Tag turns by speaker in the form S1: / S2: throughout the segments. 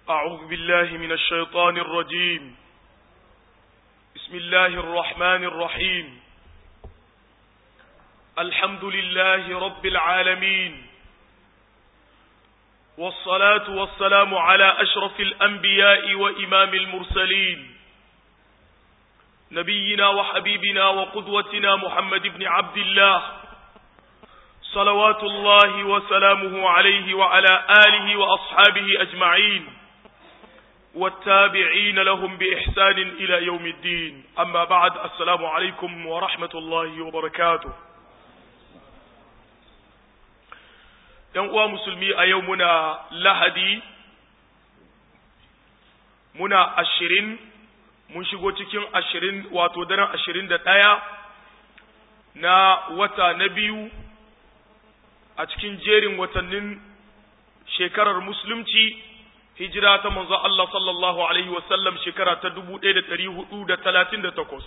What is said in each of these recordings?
S1: أعوذ بالله من الشيطان الرجيم بسم الله الرحمن الرحيم الحمد لله رب العالمين والصلاة والسلام على أشرف الأنبياء وإمام المرسلين نبينا وحبيبنا وقدوتنا محمد بن عبد الله صلوات الله وسلامه عليه وعلى آله وأصحابه أجمعين والتابعين لهم بإحسان إلى يوم الدين أما بعد السلام عليكم ورحمة الله وبركاته ‘Yan uwa musulmi a yau muna lahadi, muna ashirin, mun shigo cikin ashirin wato daren ashirin da ɗaya na wata na biyu a cikin jerin watannin shekarar musulunci hijira ta manzo Allah sallallahu alaihi wasallam shekara ta dubu ɗaya da ɗari hudu da talatin da takwas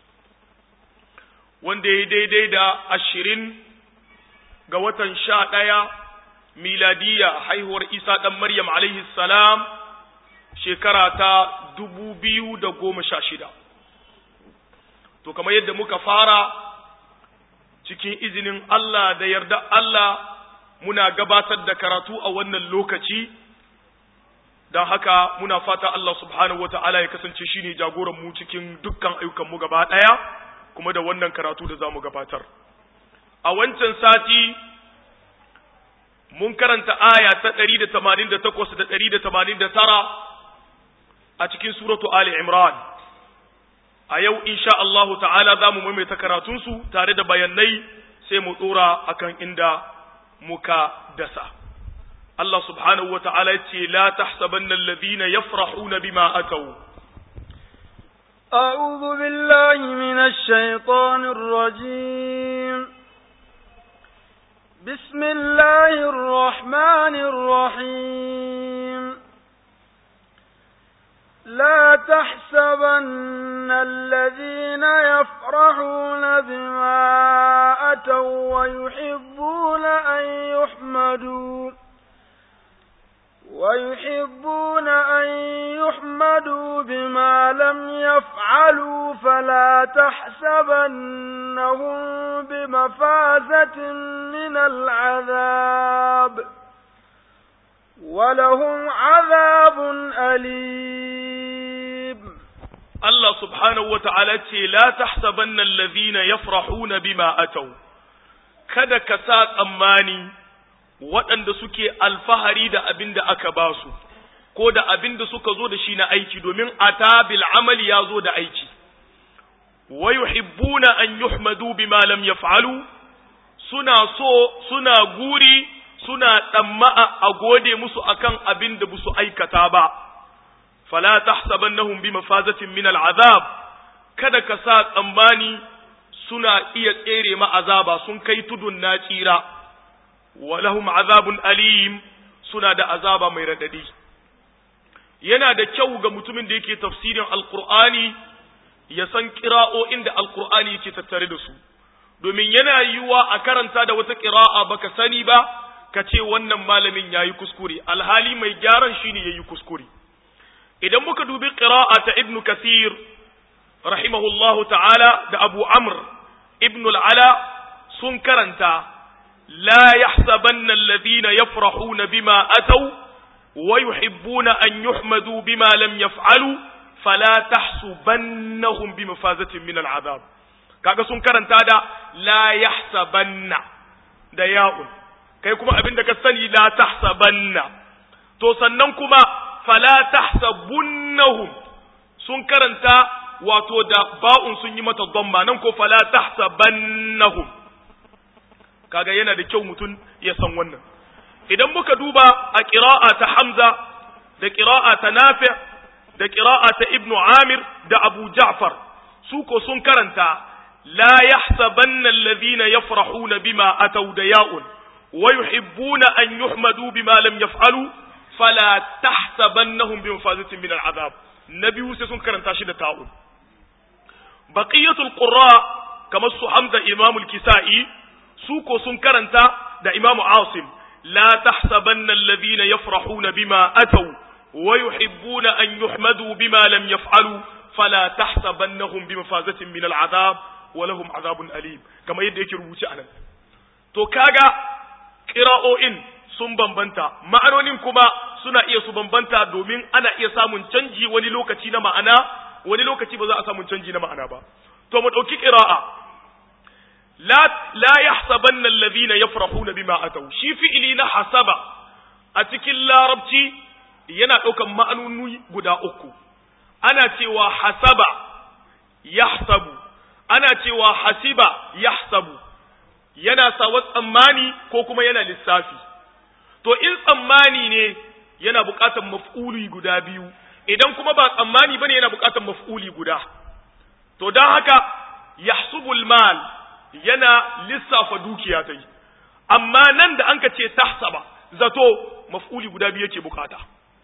S1: wanda ya daidai da ashirin ga watan sha ɗaya miladiya haihuwar isa ɗan maryam alaihi salam shekara ta dubu biyu da goma sha shida to kamar yadda muka fara cikin izinin Allah da yarda Allah muna gabatar da karatu a wannan lokaci don haka muna fata Allah subhanahu wa ta'ala ya kasance shi ne jagoran mu cikin dukkan ayyukanmu gaba ɗaya kuma da wannan karatu da za mu gabatar. A wancan sati mun karanta aya ta ɗari da tamanin da takwas da ɗari da tamanin da tara a cikin suratu Ali Imran. A yau, insha Allahu ta'ala za mu maimaita karatunsu tare da bayanai sai mu ɗora akan inda muka dasa. Allah subhanahu wa ta'ala ce, La tahsabanna alladhina yafrahuna bima atau.
S2: أعوذ بالله من الشيطان الرجيم بسم الله الرحمن الرحيم لا تحسبن الذين يفرحون بما أتوا ويحبون أن يحمدوا ويحبون أن يحمدوا بما لم يفعلوا فلا تحسبنهم بمفازة من العذاب ولهم عذاب أليم
S1: الله سبحانه وتعالى لا تحسبن الذين يفرحون بما أتوا kada ka sa tsammani waɗanda suke alfahari da abin da aka ba su, ko da abin da suka zo da shi na aiki, domin ata bil amali ya zo da aiki. Wa yuhibbuna an yuhmadu bima lam yaf'alu suna so suna guri suna tsamma'a a gode musu akan abin da busu aikata ba. Fala tahsabannahum bi mafazatin min al'azab kada ka sa tsammani suna iya tsere ma azaba sun kai tudun na tsira. walahum azabun alim suna da azaba mai radadi yana da kyau ga mutumin da yake tafsirin alqur'ani ya san qira'o'in da alqur'ani yake tattare da su domin yana yiwuwa a karanta da wata qira'a baka sani ba ka ce wannan malamin yayi kuskure alhali mai gyaran shine yayi kuskure idan muka dubi qira'a ta ibnu kathir rahimahullahu ta'ala da abu amr ibnu al-ala sun karanta لا يحسبن الذين يفرحون بما أتوا ويحبون أن يحمدوا بما لم يفعلوا فلا تحسبنهم بمفازة من العذاب kaga sun karanta da la yahsabanna da ya'un kai kuma abin da ka sani la tahsabanna to sannan kuma fala tahsabunnahum sun karanta wato da ba'un sun yi mata dhamma nan ko fala tahsabannahum kaga yana da kyau mutum ya san wannan idan muka duba a ƙira'a ta Hamza da ƙira'a ta Nafi da ƙira'a ta Ibn Amir da Abu Ja'far su ko sun karanta la yahsabanna alladhina yafrahuna bima ataw da ya'un wa yuhibbuna an yuhmadu bima lam yaf'alu fala tahsabannahum bi mafazatin min al'azab nabiyu sai sun karanta shi da ta'un baqiyatul qurra kamar su Hamza Imam al-Kisa'i su ko sun karanta da Imam Asim la tahsabanna alladhina yafrahuna bima ataw wa yuhibbuna an yuhmadu bima lam yaf'alu fala tahsabannahum bimafazatin min al'azab wa lahum azabun alim kamar yadda yake rubuce anan to kaga qira'o'in sun bambanta ma'anonin kuma suna iya su bambanta domin ana iya samun canji wani lokaci na ma'ana wani lokaci ba za a samu canji na ma'ana ba to mu dauki qira'a la la yahsabanna alladhina yafrahuna bima ataw shi fi'ili na hasaba a cikin larabci yana daukan ma'anoni guda uku ana cewa hasaba yahsabu ana cewa hasiba yahsabu yana sawa tsammani ko kuma yana lissafi to in tsammani ne yana buƙatar maf'uli guda biyu idan kuma ba tsammani bane yana buƙatar maf'uli guda to don haka yahsubul mal yana lissafa dukiya ta yi amma nan da an ka ce tahsaba zato maf'uli guda biyu yake bukata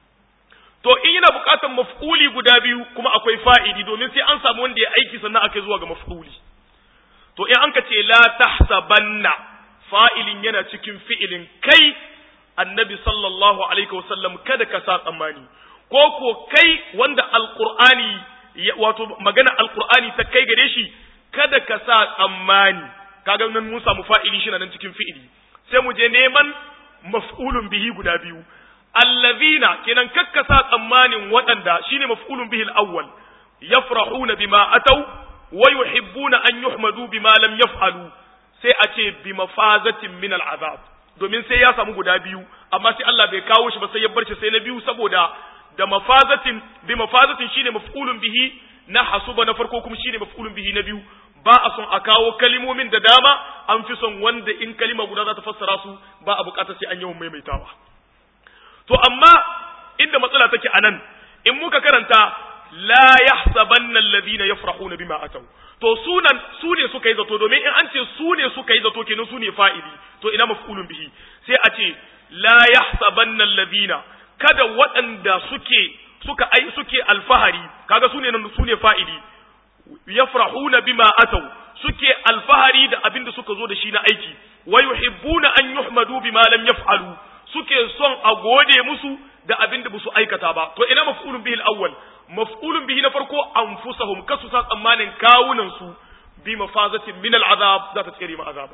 S1: to in yana buƙatar maf'uli guda biyu kuma akwai fa'idi domin sai an samu wanda ya aiki sannan aka zuwa ga maf'uli to in an ka ce la tahsabanna fa'ilin yana cikin fi'ilin kai annabi sallallahu alaihi wasallam kada ka sa tsammani ko ko kai wanda alqur'ani wato magana alqur'ani ta kai gare shi kada ka sa tsammani kaga nan mun samu fa'ili shi nan cikin fi'ili sai mu je neman maf'ulun bihi guda biyu allazina kenan kakka sa tsammanin waɗanda shine maf'ulun bihi al-awwal yafrahuna bima ataw wa yuhibbuna an yuhmadu bima lam yaf'alu sai a ce bi mafazatin min al-azab domin sai ya samu guda biyu amma sai Allah bai kawo shi ba sai ya bar shi sai na biyu saboda da mafazatin bi mafazatin shine maf'ulun bihi na hasuba na farko kuma shine maf'ulun bihi na biyu ba a son a kawo kalimomin da dama an fi son wanda in kalima guda za ta fassara su ba a bukatar sai an yawan maimaitawa to amma inda matsala take anan in muka karanta la yahsabanna alladhina yafrahuna bima ataw to sunan su ne suka yi zato domin in an ce su ne suka yi zato kenan su ne fa'ili to ina maf'ulun bihi sai a ce la yahsabanna alladhina kada waɗanda suke suka ai suke alfahari kaga su ne nan su ne fa'ili yafrahuna bima ataw suke alfahari da abin da suka zo da shi na aiki wa yuhibbuna an yuhmadu bima lam yaf'alu suke son a gode musu da abin da su aikata ba to ina maf'ulun bihi al-awwal maf'ulun bihi na farko anfusahum kasu sa tsammanin kawunan su bi mafazatin min al-azab za ta tsere ma azaba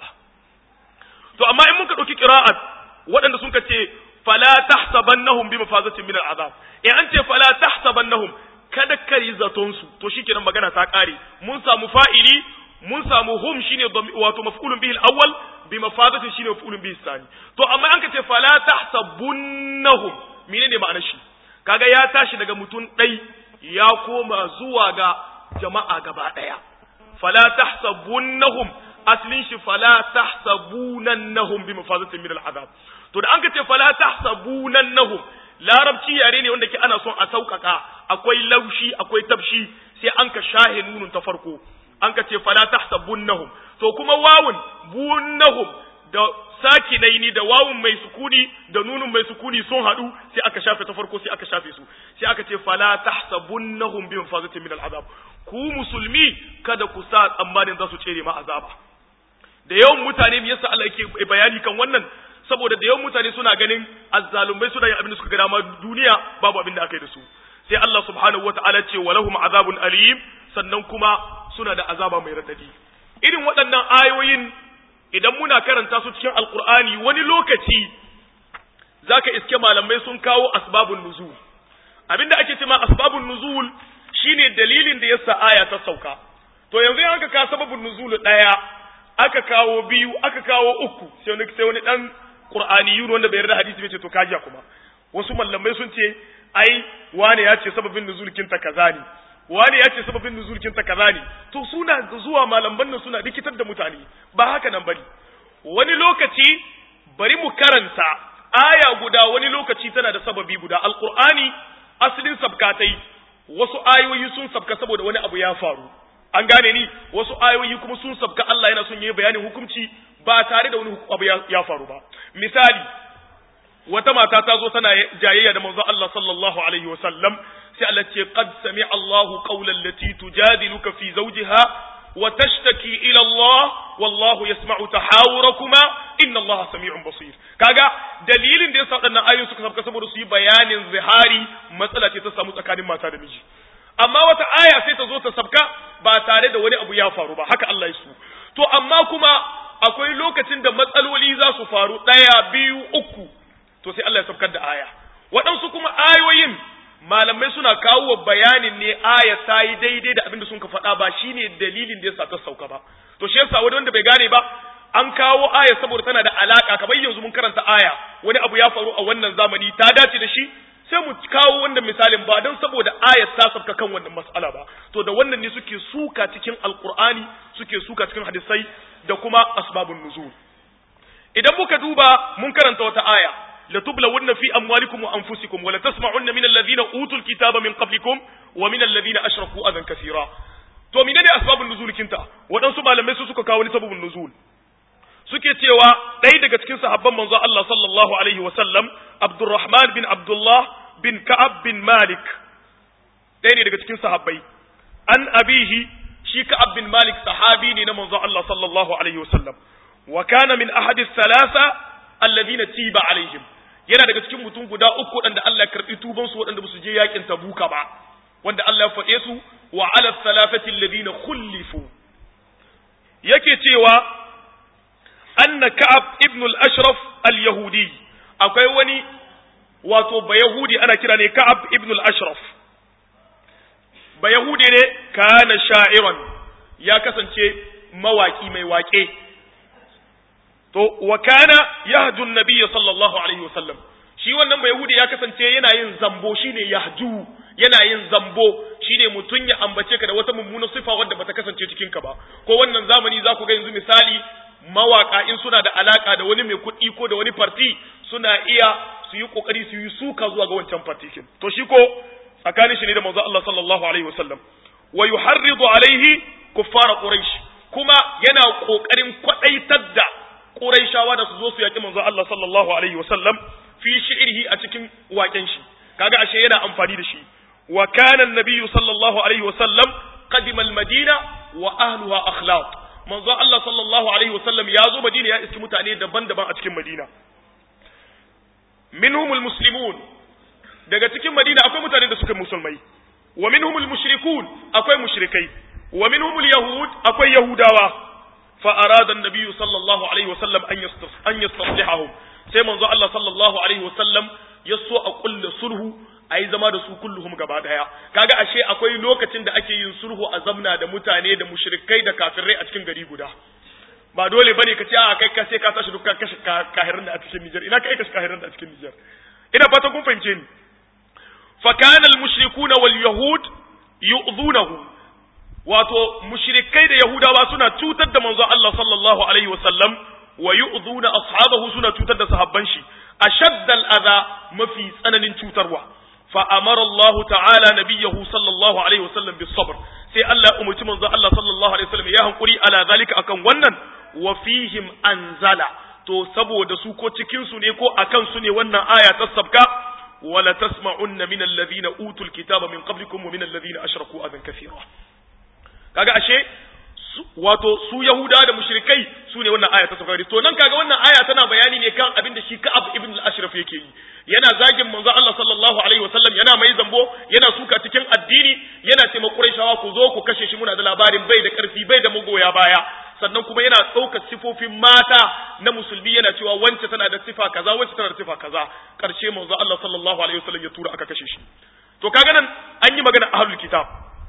S1: to amma in muka dauki qira'at waɗanda sun ce fala tahsabannahum bi mafazatin min al-azab eh an ce fala tahsabannahum kada ka yi zaton su to shikenan magana ta kare mun samu fa'ili mun samu hum shine wato maf'ulun bihi al-awwal bi mafadatin shine maf'ulun bihi sani to amma an ka ce fala tahsabunnahum menene ma'anar shi kaga ya tashi daga mutum dai ya koma zuwa ga jama'a gaba daya fala tahsabunnahum aslin shi fala tahsabunannahum bi mafadatin min al-azab to da an ka ce fala tahsabunannahum larabci yare ne wanda ke ana son a sauƙaƙa akwai laushi akwai tabshi sai an ka shahe nunun ta farko an ka ce fala tahsabunnahum to kuma wawun bunnahum da sakinaini da wawun mai sukuni da nunun mai sukuni sun haɗu sai aka shafe ta farko sai aka shafe su sai aka ce fala tahsabunnahum bi mafazatin min al'azab ku musulmi kada ku sa tsammanin za su tsere ma azaba da yawan mutane me yasa Allah yake bayani kan wannan saboda da yawan mutane suna ganin azzalumai suna yin abin da suka ga dama duniya babu abin da aka yi da su sai Allah subhanahu wataala ce walahum azabun alim sannan kuma suna da azaba mai radadi irin waɗannan ayoyin idan muna karanta su cikin alkur'ani wani lokaci zaka iske malamai sun kawo asbabun nuzul abinda ake cewa asbabun nuzul shine dalilin da yasa aya ta sauka to yanzu in aka kawo sababun nuzul daya aka kawo biyu aka kawo uku sai wani sai wani dan qur'aniyun wanda bai yarda hadisi bai ce to kajiya kuma wasu mallamai sun ce ai wane ya ce sababin nuzulkin ta kaza ne wane ya ce sababin nuzulkin ta kaza ne to suna zuwa malaman nan suna rikitar da mutane ba haka nan bane wani lokaci bari mu karanta aya guda wani lokaci tana da sababi guda alqur'ani asalin sabkatai wasu ayoyi sun sabka saboda wani abu ya faru an gane ni wasu ayoyi kuma sun sabka Allah yana son yi bayanin hukunci ba tare da wani abu ya faru ba misali wata mata ta zo tana jayayya da manzo Allah sallallahu alaihi wa sallam sai Allah ce qad sami'a Allah qawlan lati tujadiluka fi zawjiha wa tashtaki ila Allah wallahu yasma'u tahawurakuma inna Allah sami'un basir kaga dalilin da yasa wadannan ayoyi suka sabka saboda su yi bayanin zihari matsala ce ta samu tsakanin mata da miji amma wata aya sai ta zo ta sabka ba tare da wani abu ya faru ba haka Allah ya so to amma kuma akwai lokacin da matsaloli za su faru ɗaya biyu uku to sai Allah ya sabkar da aya waɗansu kuma ayoyin malamai suna kawo bayanin ne aya ta yi daidai da abin da sun ka faɗa ba shine dalilin da yasa ta sauka ba to shi yasa wani wanda bai gane ba an kawo aya saboda tana da alaka kamar yanzu mun karanta aya wani abu ya faru a wannan zamani ta dace da shi sai mu kawo wannan misalin ba don saboda ayat ta sabka kan wannan mas'ala ba to da wannan ne suke suka cikin alqur'ani suke suka cikin hadisai da kuma asbabun nuzul idan muka duba mun karanta wata aya la tublawunna fi amwalikum wa anfusikum wa la tasma'unna min alladhina utul kitaba min qablikum wa min alladhina ashraku adan kathira to menene asbabun nuzul kinta wadansu malamai su suka kawo ni sababun nuzul suke cewa ɗaya daga cikin sahabban manzo Allah sallallahu alaihi wa sallam Abdurrahman bin Abdullah bin Ka'ab bin Malik ɗaya ne daga cikin sahabbai an abihi shi Ka'ab bin Malik sahabi ne na manzo Allah sallallahu alaihi wa sallam wa kana min ahadi thalatha alladhina tiba alaihim yana daga cikin mutum guda uku waɗanda Allah ya karɓi tuban su waɗanda ba su je yakin Tabuka ba wanda Allah ya faɗe su wa ala thalathati alladhina khulifu yake cewa anna ka'ab ibn al-ashraf al-yahudi akwai wani wato ba yahudi ana kira ne ka'ab ibn al-ashraf ba yahudi ne kana sha'iran ya kasance mawaki mai waƙe to wa kana yahju an-nabiy sallallahu alaihi wasallam shi wannan ba yahudi ya kasance yana yin zambo shine yahju yana yin zambo shine mutun ya ambace ka da wata mummunar sifa wadda bata kasance cikin ka ba ko wannan zamani za ku ga yanzu misali mawaka in suna da alaka da wani mai kuɗi ko da wani farti suna iya su yi kokari su yi suka zuwa ga wancan fartikin to shi ko tsakanin shi ne da manzo Allah sallallahu alaihi wasallam wa yuharridu alaihi kuffar quraish kuma yana kokarin kwadaitar da quraishawa da su zo su yaki manzo Allah sallallahu alaihi wasallam fi shi'rihi a cikin waken shi kaga ashe yana amfani da shi wa kana an-nabiy sallallahu alaihi wasallam qadima al-madina wa ahluha akhlaq manzo Allah sallallahu alaihi wasallam ya zo Madina ya iski mutane daban-daban a cikin Madina minhumul muslimun daga cikin Madina akwai mutane da suka musulmai wa minhumul mushrikun akwai mushrikai wa minhumul yahud akwai yahudawa fa arada an-nabiy sallallahu alaihi wasallam an yastas an yastaslihahum sai manzo Allah sallallahu alaihi wasallam ya so a kulla sulhu a yi zama da su kulluhum gaba daya kaga ashe akwai lokacin da ake yin sulhu a zamna da mutane da mushrikai da kafirai a cikin gari guda ba dole bane ka ce a kai ka sai ka tashi dukkan kashe kahirin da a cikin Niger ina kai kashe kahirin da a cikin Niger ina fata kun fahimce ni fa kana al mushrikuna wal yahud yu'dhunahu wato mushrikai da yahudawa suna cutar da manzo Allah sallallahu alaihi wasallam wa yu'dhuna ashabahu suna cutar da sahabban shi ashaddal adha mafi tsananin cutarwa فأمر الله تعالى نبيه صلى الله عليه وسلم بالصبر سي الله أمتي منذ الله صلى الله عليه وسلم يا قولي على ذلك أكن ونن وفيهم أنزل to saboda su ko cikin su ne ko akan su ne wannan aya ta sabka wala tasma'unna min alladhina utul kitaba min qablikum wa min alladhina ashraku adan kathira kaga ashe wato su yahuda da mushrikai su ne wannan aya ta sabka to nan kaga wannan aya tana bayani ne kan abin da shi ka'ab ibn al-ashraf yake yi yana zagin manzo Allah sallallahu alaihi wasallam yana mai zambo yana suka cikin addini yana ce Qurayshawa ku zo ku kashe shi muna da labarin bai da karfi bai da magoya baya sannan kuma yana ɗaukar sifofin mata na musulmi yana cewa wance tana da sifa kaza wance tana da sifa kaza karshe manzo Allah sallallahu alaihi wasallam ya tura aka kashe shi to kaga nan an yi magana ahlul kitab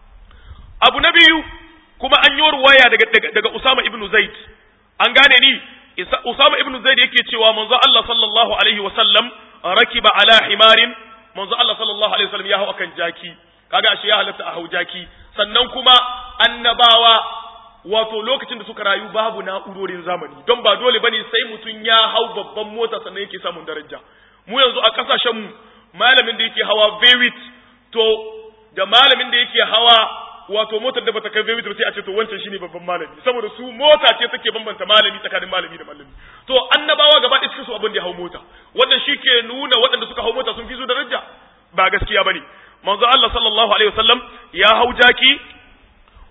S1: abu na biyu kuma an yi ruwaya daga daga, daga Usama ibn Zaid an gane ni Usama ibn Zaid yake cewa manzo Allah sallallahu alaihi wasallam rakiba ala himarin manzo Allah sallallahu alaihi wasallam ya hau akan jaki kaga ashe ya halatta a hau jaki sannan kuma annabawa wato lokacin da suka rayu babu na'urorin zamani don ba dole bane sai mutum ya hau babban mota sannan yake samun daraja mu yanzu a kasashen mu malamin da yake hawa vewit to da malamin da yake hawa wato motar da bata kai vewit ba sai a ce to wancan shine babban malami saboda su mota ce take bambanta malami tsakanin malami da malami to annabawa gaba ɗaya cikin su abin da ya hau mota wannan shi ke nuna waɗanda suka hau mota sun fi su daraja ba gaskiya bane manzo Allah sallallahu alaihi wasallam ya hau jaki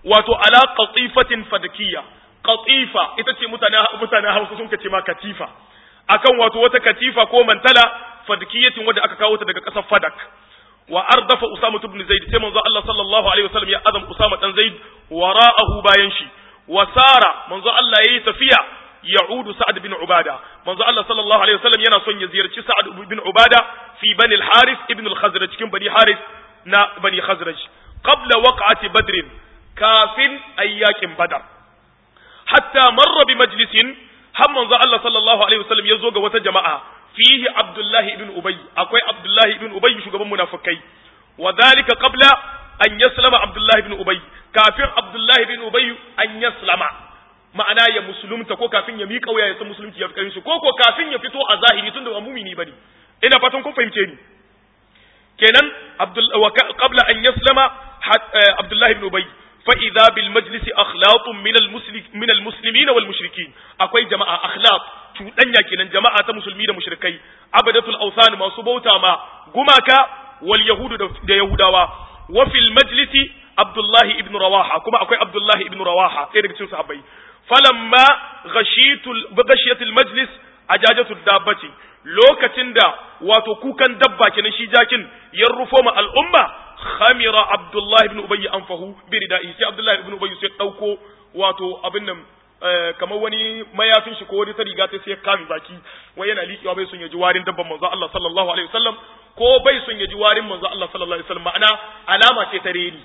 S1: wato ala qatifatin fadakiyya qatifa ita ce mutane mutane Hausa sun kace ma katifa akan wato wata katifa ko mantala fadkiyatin wadda aka kawo ta daga ƙasar fadak wa ardafa usama ibn zaid sai manzo Allah sallallahu alaihi wasallam ya azam usama dan zaid wara'ahu bayan shi wa sara manzo Allah yayi tafiya ya'udu sa'ad bin ubada manzo Allah sallallahu alaihi wasallam yana son ya ziyarci sa'ad bin ubada fi bani al-harith ibn al-khazraj cikin bani harith na bani khazraj qabla waq'ati badr kafin ayyakin badar hatta marra bi majlisin har manzo Allah sallallahu alaihi wasallam ya zo ga wata jama'a fihi Abdullahi ibn Ubay akwai Abdullahi ibn Ubay shugaban munafikai wa dhalika qabla an yaslama Abdullahi ibn Ubay kafin Abdullahi ibn Ubay an yaslama ma'ana ya musulunta ko kafin ya miƙa wuya ya san musulunci ya fi shi ko ko kafin ya fito a zahiri tunda ba mumini bane ina fatan kun fahimce ni kenan Abdul wa qabla an yaslama Abdullahi ibn Ubay فإذا بالمجلس أخلاط من المسلم من المسلمين والمشركين أكوي جماعة أخلاط تودنيا كنن جماعة مسلمين ومشركين عبدة الأوثان ما سبوتا ما غماكا واليهود دا يهوداوا وفي المجلس عبد الله ابن رواحة كما أكوي عبد الله ابن رواحة إيه دكتور صحابي فلما غشيت غشيت المجلس أجاجة الدابة lokacin da wato kukan dabba kenan shi jakin ya rufo ma al'umma khamira abdullahi ibn ubayy anfahu bi ridai sai abdullahi ibn ubayy sai dauko wato abin nan kamar wani mayafin shi ko wani ta riga ta sai kame baki wai yana liƙewa bai son ya ji warin dabban manzo Allah sallallahu alaihi wasallam ko bai son ya ji warin manzo Allah sallallahu alaihi wasallam ma'ana alama ce ta reni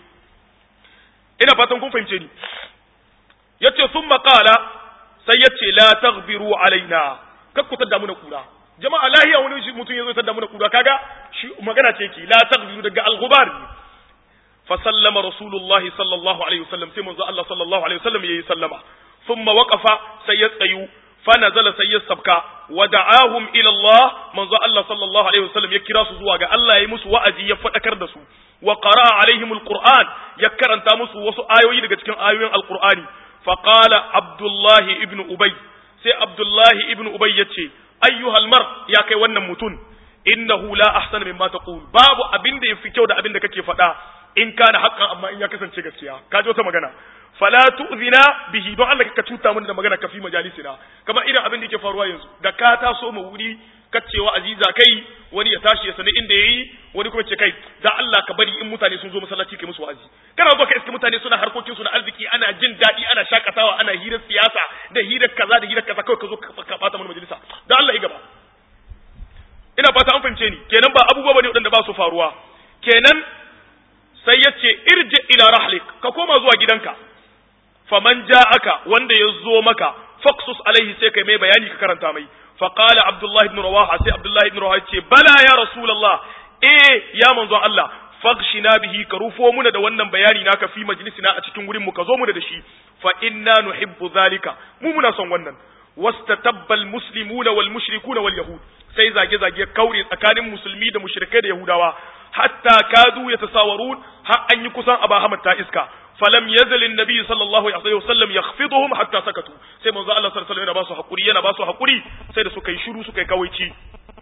S1: ina fatan kun fahimce ni yace thumma qala sai yace la taghbiru alaina kakku tadda mu na kura jama'a lahiya wani mutum ya zo tadda mu na kura kaga shi magana ce ki la taghbiru daga al-ghubar fa sallama rasulullahi sallallahu alaihi wasallam sai manzo Allah sallallahu alaihi wasallam yayi sallama thumma waqafa sai ya tsayu fa nazala sai ya sabka wa da'ahum ila Allah manzo Allah sallallahu alaihi wasallam ya kira su zuwa ga Allah yayi musu wa'azi ya fadakar da su wa qara'a alaihim alquran ya karanta musu wasu ayoyi daga cikin ayoyin alqur'ani fa qala abdullah ibn ubay sai abdullah ibn ubay yace ayyuhal mar ya kai wannan mutun innahu la ahsana mimma taqul babu abin da yafi kyau da abin da kake faɗa in kana haqqan amma in ya kasance gaskiya ka ji wata magana fala tu'zina bihi don Allah ka cuta mun da magana ka fi majalisina kamar irin abin da yake faruwa yanzu da ka taso mu wuri kacewa aziza kai wani ya tashi ya sani inda yayi wani kuma ce kai da Allah ka bari in mutane sun zo masallaci kai musu wa'azi kana zo ka iska mutane suna harkokin su na arziki ana jin daɗi ana shakatawa ana hirar siyasa da hirar kaza da hirar kaza kawai ka zo ka bata mana majalisa da Allah ya gaba ina fata an fahimce ni kenan ba abubuwa bane waɗanda ba su faruwa kenan sai ya ce irji ila rahlik ka koma zuwa gidanka faman ja'aka wanda ya zo maka faksus alaihi sai kai mai bayani ka karanta mai fa qala abdullah ibn rawaha sai abdullah ibn rawaha ce bala ya rasulullah eh ya manzo Allah faghshina bihi ka rufo muna da wannan bayani naka fi majlisina a cikin wurin mu ka zo muna da shi fa inna nuhibbu zalika mu muna son wannan wastatabba almuslimuna wal mushrikuna wal yahud sai zage zage kaure tsakanin musulmi da mushrikai da yahudawa hatta kadu yatasawarun har an yi kusan aba hamad ta iska falam yazal annabi sallallahu alaihi wasallam yakhfiduhum hatta sakatu sai manzo Allah sallallahu alaihi wasallam yana ba su hakuri yana ba su hakuri sai da suka yi shiru suka yi kawaici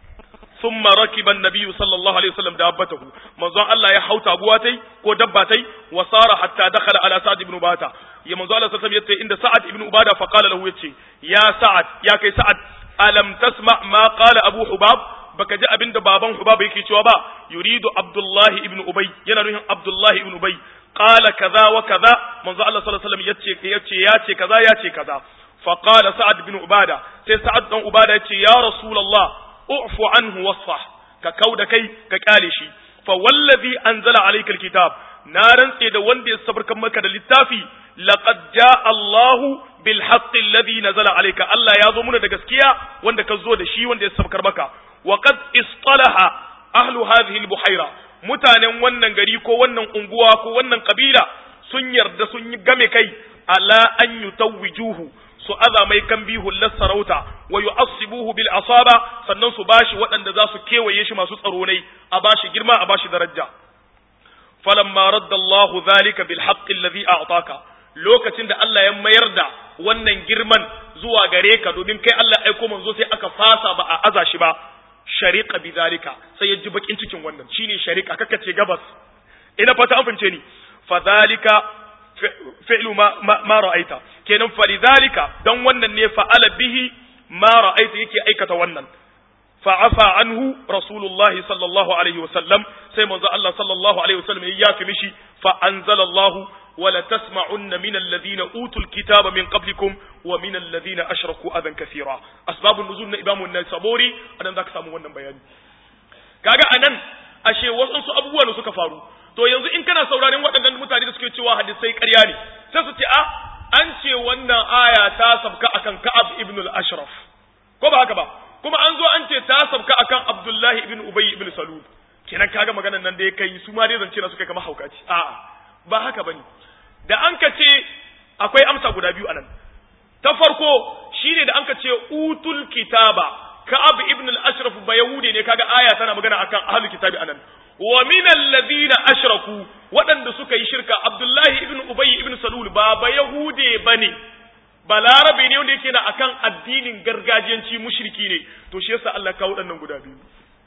S1: ثم ركب النبي صلى الله عليه وسلم دابته منزon Allah ya hauta guwa tai ko dabba tai wa sara hatta dakhala ala sa'd ibn ubada ya manzo Allah sallallahu alaihi wasallam inda sa'ad ibn ubada fa qala lahu yace ya sa'ad ya kai sa'ad alam tasma ma qala abu hubab baka ji abinda baban hubab yake cewa ba yuridu abdullah ibn ubay yana nufin abdullah ibn ubay qala kaza wa kaza manzo Allah sallallahu alaihi wasallam yace yace yace kaza yace kaza fa qala sa'ad ibn ubada sai sa'ad dan ubada yace ya rasulullah u'fu anhu wasfah ka kauda kai ka kyale shi fa wallazi anzala alayka alkitab na rantse da wanda ya sabarkan maka da littafi laqad jaa Allahu bil haqqi alladhi nazala alayka Allah ya zo muna da gaskiya wanda ka zo da shi wanda ya sabarkar maka wa qad istalaha ahlu hadhihi albuhaira mutanen wannan gari ko wannan unguwa ko wannan kabila sun yarda sun yi game kai ala an yutawwijuhu su aza mai kan hullar sarauta wa yu'assibuhu bil asaba sannan su bashi waɗanda za su kewaye shi masu tsaro ne a bashi girma a bashi daraja falamma radda Allah zalika bil haqqi alladhi a'taka lokacin da Allah ya mayar da wannan girman zuwa gare ka domin kai Allah aiko manzo sai aka fasa ba a aza shi ba shariqa bi zalika sai ya ji bakin cikin wannan shine shariqa kaka ce gabas ina fata an fince ni fa zalika fi'lu ma ma ra'aita kenan falidhalika dan wannan ne fa'ala bihi ma ra'aita yake aikata wannan fa'afa anhu rasulullah sallallahu alaihi wasallam sai manzo Allah sallallahu alaihi wasallam ya yafi mishi fa anzalallahu ولا تسمعن من الذين أوتوا الكتاب من قبلكم ومن الذين أشركوا أذى كثيرا أسباب النزول إمام النسابوري أنا ذاك سامو wannan bayani kaga anan ashe wasu abubuwa ne suka faru to yanzu in kana sauraron waɗannan mutane da suke cewa hadisai ƙarya ne sai su ce a an ce wannan aya ta sabka akan Ka'ab ibn al-Ashraf ko ba haka ba kuma an zo an ce ta sabka akan Abdullahi ibn Ubay ibn Salul kenan kaga maganar nan da ya kai su ma dai zance na suka kama haukaci a'a ba haka bane da an ka ce akwai amsa guda biyu anan ta farko shine da an ka ce utul kitaba ka'ab ibn al-ashraf ba yahude ne kaga aya tana magana akan ahlul kitabi anan wa min alladhina ashraku waɗanda suka yi shirka abdullahi ibn ubay ibn salul ba ba yahude bane balarabe ne wanda yake na akan addinin gargajiyanci mushriki ne to shi yasa Allah kawo waɗannan guda biyu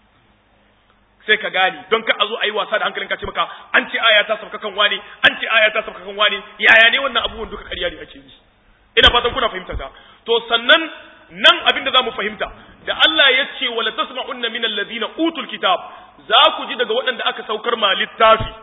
S1: sai ka gane don ka a zo a yi wasa da hankalin ka ce maka an ce aya ta sauka kan wani an ce aya ta sauka kan wani yaya ne wannan abubuwan duka ƙarya ne ake yi ina fatan kuna fahimta ta to sannan nan abin da zamu fahimta da Allah ya ce wala tasma'unna min alladhina utul kitab za ku ji daga waɗanda aka saukar ma littafi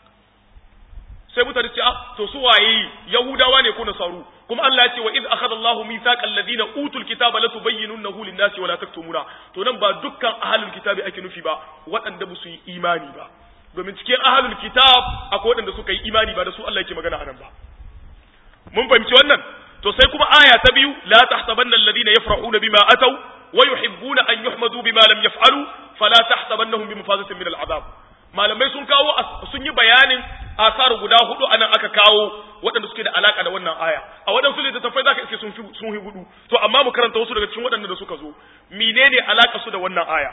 S1: sai mutane ce ah to su waye yahudawa ne ko nasaru kuma Allah ya ce wa iz akhadha Allahu mithaqal ladina utul kitaba la tubayyinunahu lin-nasi wa la taktumuna to nan ba dukkan ahlul kitabi ake nufi ba waɗanda ba su yi imani ba domin cikin ahlul kitab akwai waɗanda suka yi imani ba da su Allah yake magana anan ba mun fahimci wannan to sai kuma aya ta biyu la tahsabanna alladhina yafrahuna bima ataw wa yuhibbuna an yuhmadu bima lam yaf'alu fala tahsabannahum bimafazatin min al'adab malamai sun kawo sun yi bayanin asar guda hudu anan aka kawo waɗanda suke da alaka da wannan aya a waɗansu littattafai zaka iske sun fi sun fi hudu to amma mu karanta wasu daga cikin waɗanda da suka zo menene alaka su da wannan aya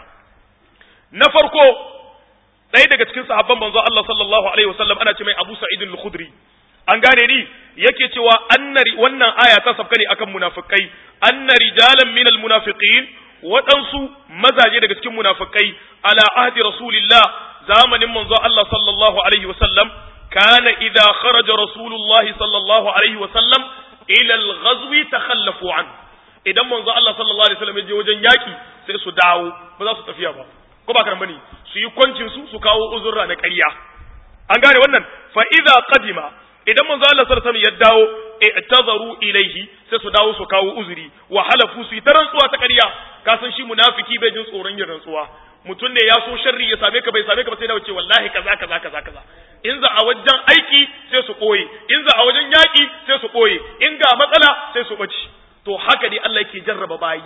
S1: na farko ɗaya daga cikin sahabban manzo Allah sallallahu alaihi wasallam ana ce mai Abu Sa'id al-Khudri an gane ni yake cewa annari wannan aya ta sabka ne akan munafikai anna rijalan minal munafiqin waɗansu mazaje daga cikin munafikai ala ahdi rasulillah zamanin manzo Allah sallallahu alaihi wasallam kana idza kharaja rasulullah sallallahu alaihi wasallam ila al-ghazwi takhallafu an idan manzo Allah sallallahu alaihi wasallam ya je wajen yaki sai su dawo ba za su tafiya ba ko ba karan bane su yi kwancin su su kawo uzurra na ƙarya an gane wannan fa idza qadima idan manzo Allah sallallahu alaihi wasallam ya dawo i'tazaru ilaihi sai su dawo su kawo uzuri wa halafu su yi ta rantsuwa ta ƙarya ka san shi munafiki bai jin tsoron yin rantsuwa mutum ne ya so sharri ya same ka bai same ka ba sai da wuce wallahi kaza kaza kaza kaza in za a wajen aiki sai su koye in za a wajen yaki sai su koye in ga matsala sai su bace to haka dai Allah yake jarraba bayi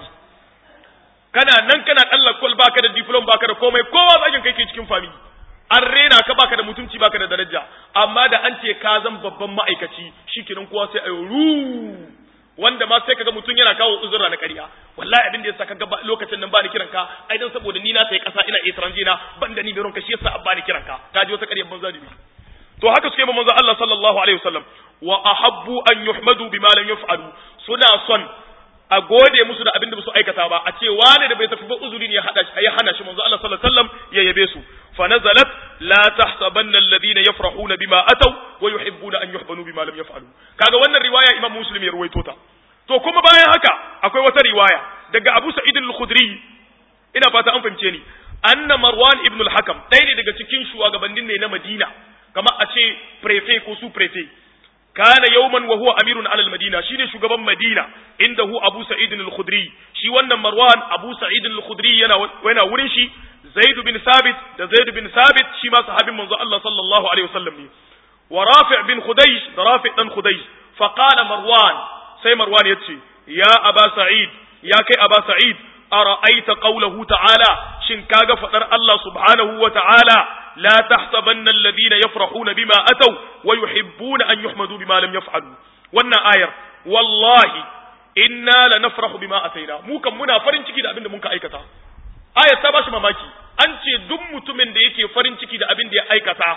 S1: kana nan kana kallon kol baka da diploma baka da komai kowa zakin kai ke cikin family an rena ka baka da mutunci baka da daraja amma da an ce ka zan babban ma'aikaci shikenan kowa sai ayo ru wanda ma sai kaga mutum yana kawo uzura na ƙarya wallahi abin da yasa kaga lokacin nan ba ni kiranka ai dan saboda ni na sai kasa ina etranje na ban da ni bai ronka shi yasa abba ni kiranka ka ji wata ƙaryar banza ne to haka suke manzo Allah sallallahu alaihi wasallam wa ahabbu an yuhmadu bima lam yaf'alu suna son a gode musu da abin da su aikata ba a ce wane da bai tafi ba uzuri ne ya hada ya hana shi manzo Allah sallallahu alaihi wasallam ya yabe su fa nazalat la tahsabanna alladhina yafrahuna bima ataw wa yuhibbuna an yuhbanu bima lam yaf'alu kaga wannan riwaya Imam Muslim ya ruwaito ta to kuma bayan haka akwai wata riwaya daga Abu Sa'id al-Khudri ina fata an fahimce ni anna Marwan ibn al-Hakam ɗaya ne daga cikin shugabannin ne na Madina kamar a ce prefet ko su prefet kana yawman wa huwa amirun alal madina shine shugaban madina indahu abu sa'id al-khudri shi wannan marwan abu sa'id al-khudri yana yana wurin shi zaid bin sabit da zaid bin sabit shi ma sahabin manzo Allah sallallahu alaihi wasallam ne wa rafi' bin khudaysh da rafi' dan khudaysh fa qala marwan sai marwan yace ya aba sa'id ya kai aba sa'id ara'aita qawluhu ta'ala shin kaga fadar Allah subhanahu wa ta'ala لا تحسبن الذين يفرحون بما أتوا ويحبون أن يحمدوا بما لم يفعلوا وانا آية والله إنا لنفرح بما أتينا مو كم منا فرن ciki da abin da mun ka aikata ayat ta bashi mamaki an ce duk mutumin da yake farin ciki da abin da ya aikata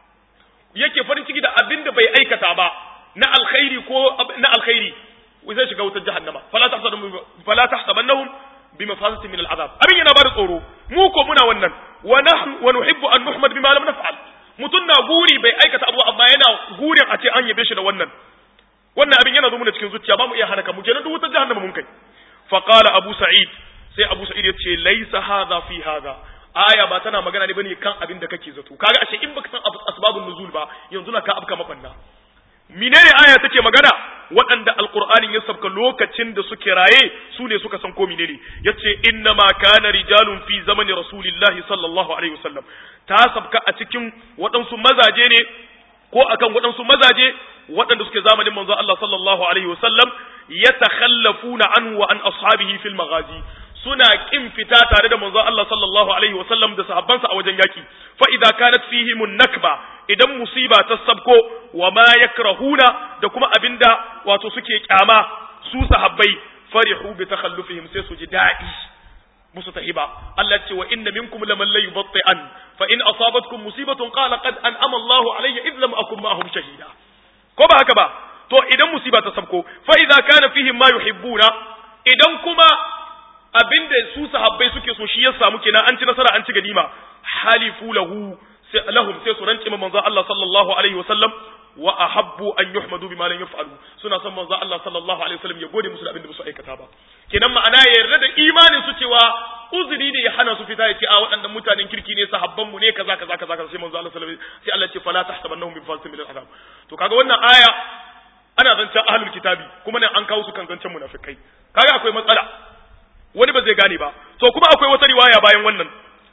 S1: yake farin ciki da abin da bai aikata ba na alkhairi ko na alkhairi zai shiga wutar jahannama fala tahsabanahum fala tahsabannahum بمفازة من العذاب أبين yana bada tsoro mu ko muna wannan wa nahnu wa nuhibbu an nuhmad bima lam naf'al mutun na guri bai aikata abu amma yana gurin a ce an yabe shi da wannan wannan abin yana zo mana cikin zuciya ba mu iya hana mu kenan duk wutar jahannama mun kai fa qala abu sa'id sai abu sa'id ya ce laysa hadha fi hadha aya ba tana magana ne bane kan abin da kake zato kaga ashe in baka san asbabun nuzul ba yanzu na ka abka mabanna menene aya take magana waɗanda alqur'anin ya sabka lokacin da suke raye su ne suka san ko menene yace inna ma kana rijalun fi zamani rasulillahi sallallahu alaihi wasallam ta sabka a cikin waɗansu mazaje ne ko akan waɗansu mazaje waɗanda suke zamanin manzo Allah sallallahu alaihi wasallam yatakhallafuna anhu wa an ashabihi fil maghazi suna kin fita tare da manzo Allah sallallahu alaihi wasallam da sahabbansa a wajen yaki fa idza kanat fihim nakba idan musiba ta sabko wa ma yakrahuna da kuma abinda wato suke kyama su sahabbai farihu bi takhallufihim sai su ji da'i musu tahiba Allah ce wa inna minkum laman la yubatti'an fa in asabatkum musibatun qala qad an'ama Allahu alayya idh lam akun ma'ahum shahida ko ba haka ba to idan musiba ta sabko fa idza kana fihim ma yuhibbuna idan kuma abinda su sahabbai suke so shi ya samu kenan an ci nasara an ci ganima halifu lahu sai lahum sai su rance manzo Allah sallallahu alaihi wasallam wa ahabbu an yuhmadu bima lam yaf'alu suna son manzo Allah sallallahu alaihi wasallam ya gode musu da abinda ba su aikata ba kenan ma'ana ya yarda da imanin su cewa uzuri ne ya hana su fita ya ce a waɗannan mutanen kirki ne sahabban mu ne kaza kaza kaza kaza sai manzo Allah sallallahu alaihi wasallam sai Allah ya ce fala tahsabannahum bi falsin min al-azab to kaga wannan aya ana zancen ahlul kitabi kuma nan an kawo su kan zancen munafikai kaga akwai matsala wani ba zai gane ba to kuma akwai wata riwaya bayan wannan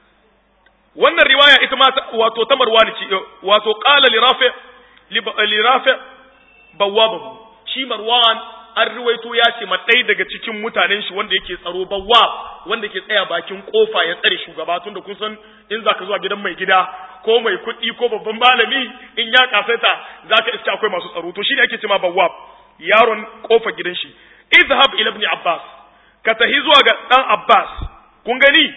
S1: wannan riwaya ita ma wato ta marwani ce wato qala li rafi li rafi bawabahu shi marwan an ruwaito ya ce ma ɗaya daga cikin mutanen shi wanda yake tsaro bawwab wanda ke tsaya bakin kofa ya tsare shugaba tun da kun san in zaka zuwa gidan mai gida ko mai kuɗi ko babban malami in ya kasaita zaka iska akwai masu tsaro to shine ake cewa bawwab yaron kofa gidan shi izhab ila ibn abbas ka tahi zuwa ga dan abbas kun gani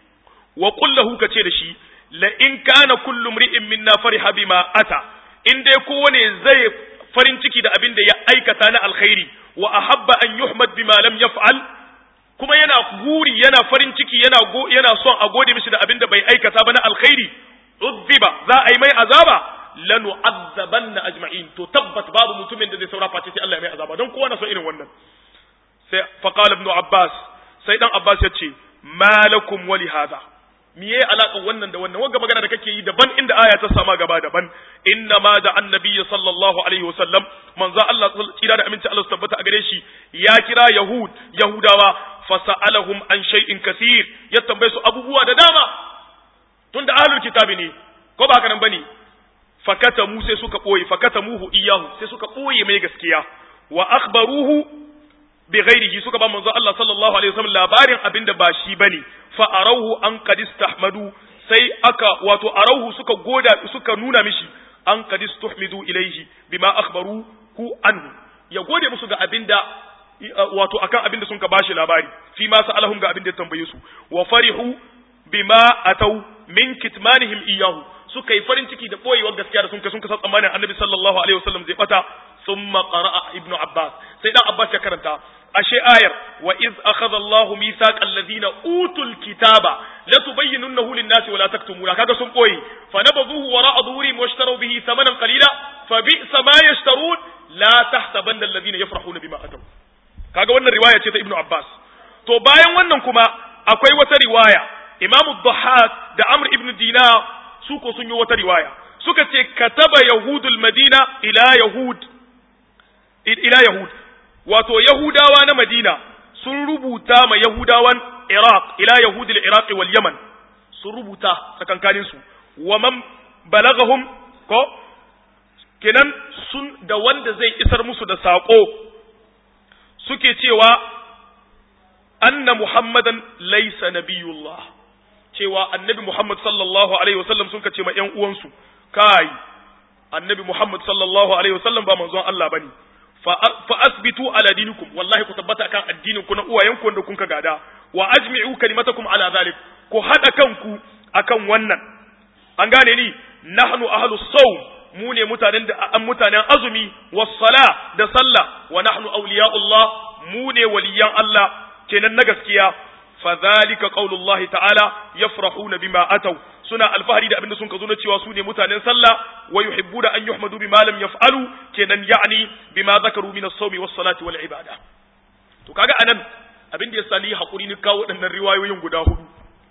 S1: wa qul lahu kace da shi la in kana kullu mri'in minna fariha bima ata in dai kowane zai farin ciki da abin da ya aikata na alkhairi wa ahabba an yuhmad bima lam yaf'al kuma yana guri yana farin ciki yana go, yana son a gode mishi da abin da bai aikata ba na alkhairi uzziba za a yi mai azaba lanu azzabanna ajma'in to tabbat babu mutumin da zai saura face sai Allah ya mai azaba don kowa na so irin wannan sai faqala ibn abbas sai dan abbas ya ce malakum wali hadha miye alaƙar wannan da wannan wanga magana da kake yi daban inda aya ta sama gaba daban inna ma da annabi sallallahu alaihi wasallam manzo Allah tsira da aminci Allah su tabbata a gare shi ya kira yahud yahudawa fasalahum an shay'in kaseer ya tambaye su abubuwa da dama tunda ahlul kitabi ne ko ba haka nan bane fakata mu sai suka boye fakata muhu iyahu sai suka boye mai gaskiya wa akhbaruhu bi ghairihi suka ba manzo Allah sallallahu alaihi wasallam labarin abinda ba shi bane fa arauhu an qad istahmadu sai aka wato arauhu suka goda suka nuna mishi an qad istuhmidu ilaihi bima akhbaru hu anhu ya gode musu ga abinda wato akan abinda sun ka bashi labari fi ma sa'alahum ga abinda ya tambaye su wa farihu bima atau min kitmanihim iyahu suka yi farin ciki da boyewar gaskiya da sun ka sun kasa tsammanin annabi sallallahu alaihi wasallam zai bata thumma qara'a ibnu abbas sai dan abbas ya karanta ashe ayar wa iz akhadha Allah mithaqal ladina utul kitaba la tubayyinunahu lin-nasi wa la taktumuna kaga sun koyi fa nabadhuhu wara'a dhuhurihim washtaru bihi thamanan qalila fa bi'sa ma yashtarun la tahsabanna alladhina yafrahuna bima ataw kaga wannan riwaya ce ta Ibn Abbas to bayan wannan kuma akwai wata riwaya Imam Dhahhak da Amr ibn Dinar su ko sun yi wata riwaya suka ce kataba yahudul madina ila yahud ila yahud wato Yahudawa na Madina sun rubuta ma Yahudawan Iraq ila Yahudil Iraq wal Yaman sun rubuta tsakankanin su wa man balagahum ko kenan sun da wanda zai isar musu da sako suke cewa anna Muhammadan laysa nabiyullah cewa annabi Muhammad sallallahu alaihi wasallam sun kace ma ƴan uwansu kai annabi Muhammad sallallahu alaihi wasallam ba manzon Allah bane fa asbitu ala dinikum wallahi ku tabbata kan addinin ku na uwayenku wanda kun ka gada wa ajmi'u kalimatakum ala zalik ku hada kanku akan wannan an gane ni nahnu ahlus sawm mu ne mutanen da an mutanen azumi was sala da sallah wa nahnu awliya'ullah mu ne waliyan Allah kenan na gaskiya fa zalika qaulullahi ta'ala yafrahuna bima ataw suna alfahari da abinda sun ka zo na cewa su ne mutanen sallah wa yuhibbuna an yuhmadu bima lam yaf'alu kenan ya'ni bima zakaru min as-sawmi was-salati wal ibada to kaga anan abin da ya sali hakuri ni kawo waɗannan riwayoyin guda hudu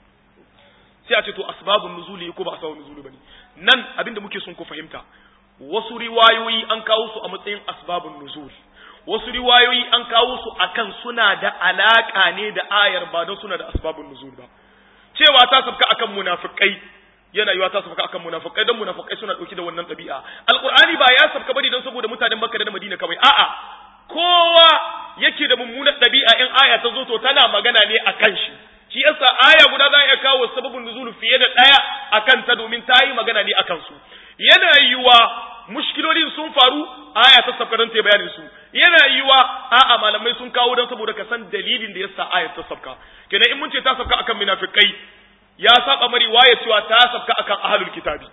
S1: sai a ce to asbabun nuzuli ko ba asbabun nuzuli bane nan abin da muke son ku fahimta wasu riwayoyi an kawo su a matsayin asbabun nuzul wasu riwayoyi an kawo su akan suna da alaka ne da ayar ba don suna da asbabun nuzul ba cewa ta sabka akan munafikai yana yiwa ta sabka akan munafikai don munafikai suna dauki da wannan ɗabi'a alqur'ani ba ya sabka bane don saboda mutanen makka da madina kawai a'a kowa yake da mummunar ɗabi'a in aya ta zo to tana magana ne akan shi shi yasa aya guda za a iya kawo sababin nuzul fiye da ɗaya akan ta domin ta yi magana ne akan su yana yiwa mushkilolin sun faru aya ta sabka don ta bayanin su yana yiwa a'a malamai sun kawo don saboda ka san dalilin da yasa aya ta sabka kenan in mun ce ta sabka akan munafikai ya saba mari waye cewa ta sabka akan ahlul kitabi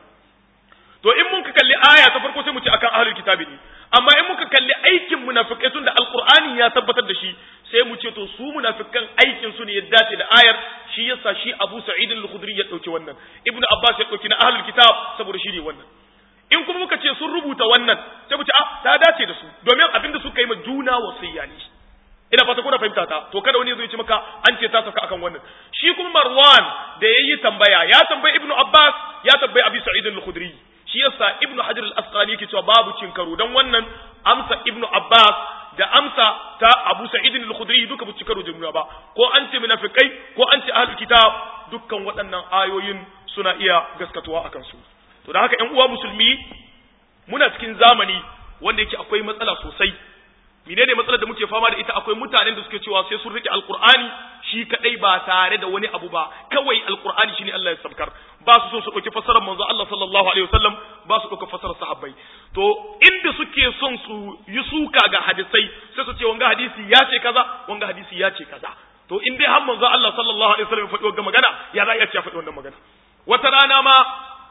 S1: to in mun ka kalli aya ta farko sai mu ce akan ahlul kitabi ne amma in muka kalli aikin munafikai tun da alqur'ani ya tabbatar da shi sai mu ce to su munafikan aikin su ne ya dace da ayar shi yasa shi Abu Sa'id al-Khudri ya dauki wannan Ibn Abbas ya dauki na ahlul kitab saboda shi ne wannan in kuma muka ce sun rubuta wannan sai mu ce ah ta dace da su domin abin da suka yi ma juna wasiyya ne ina fata kuna fahimta ta to kada wani zai ce maka an ce ta saka akan wannan shi kuma Marwan da yayi tambaya ya tambayi Ibn Abbas ya tambayi Abi Sa'id al-Khudri shi yasa Ibn Hajar al-Asqalani yake cewa babu cin karo dan wannan amsa Ibn Abbas da amsa ta Abu Sa'id al-Khudri duka bu karo jumla ba ko an ce munafikai ko an ce ahlul kitab dukkan waɗannan ayoyin suna iya gaskatuwa akan su to da haka ƴan uwa musulmi muna cikin zamani wanda yake akwai matsala sosai menene matsalar da muke fama da ita akwai mutanen da suke cewa sai sun rike alqur'ani shi kadai ba tare da wani abu ba kawai alqur'ani shine Allah ya sabkar ba su so su dauki fasarar manzo Allah sallallahu alaihi wasallam ba su dauka fasarar sahabbai to inda suke son su yi suka ga hadisai sai su ce wanga hadisi ya ce kaza wanga hadisi ya ce kaza to in dai har manzo Allah sallallahu alaihi wasallam ya faɗi wannan magana ya za a iya ce faɗi wannan magana wata rana ma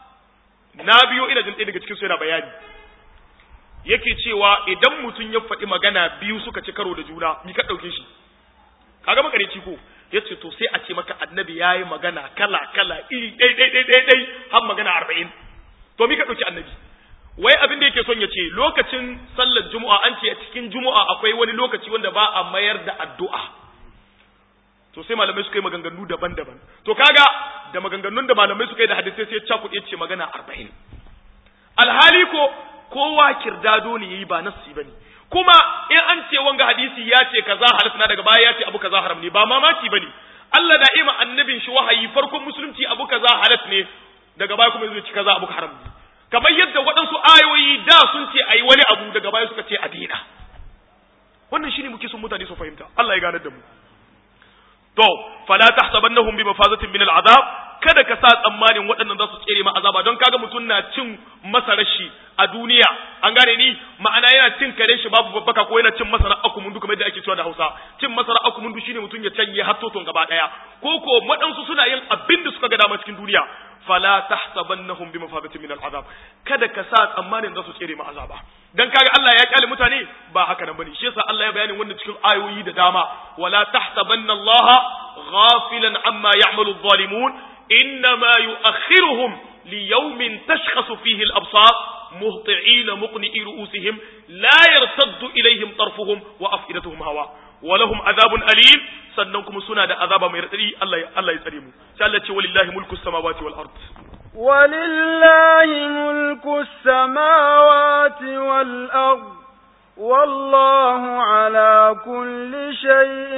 S1: na biyo ina jin ɗaya daga cikin su yana bayani yake cewa idan mutum ya faɗi magana biyu suka ci karo da juna ni ka ɗauke shi kaga makareci ko ya ce to sai a ce maka annabi ya yi magana kala kala iri ɗai ɗai ɗai ɗai ɗai har magana arba'in to mi ka ɗauki annabi wai abin da yake son ya ce lokacin sallar juma'a an ce a cikin juma'a akwai wani lokaci wanda ba a mayar da addu'a to sai malamai suka yi maganganu daban-daban to kaga da maganganun da malamai suka yi da hadisai sai cakuɗe ce magana arba'in alhali ko kowa kirdado ne yayi ba nassi bane kuma in an ce wanga hadisi ya ce kaza halasna daga baya ya ce abu kaza haram ne ba mamaki bane Allah da ima annabin shi wahayi farkon musulunci abu kaza halas ne daga baya kuma zai ci kaza abu haram ne kamar yadda waɗansu ayoyi da sun ce ayi wani abu daga baya suka ce a daina wannan shine muke son mutane su fahimta Allah ya ganar da mu to fala tahsabannahum bi mafazatin min al'azab kada ka sa tsammanin waɗannan za su tsere ma azaba don kaga mutum na cin masarar shi a duniya an gane ni ma'ana yana cin kare shi babu babbaka ko yana cin masara akumundu kamar yadda ake cewa da Hausa cin masara akumundu shine mutum ya canye har toton gaba daya ko ko waɗansu suna yin abin da suka ga dama cikin duniya fala tahsabannahum bi mafazatin min al'azab kada ka sa tsammanin za su tsere ma azaba dan kaga Allah ya kyale mutane ba haka nan bane shi yasa Allah ya bayani wannan cikin ayoyi da dama wala tahsabanna Allah ghafilan amma ya'malu adh-dhalimun إنما يؤخرهم ليوم تشخص فيه الأبصار مهطعين مقنئي رؤوسهم لا يرتد إليهم طرفهم وأفئدتهم هواء ولهم عذاب أليم سننكم سنة عذاب من يرتدي الله الله يسلمه سألت ولله ملك السماوات والأرض
S2: ولله ملك السماوات والأرض والله على كل شيء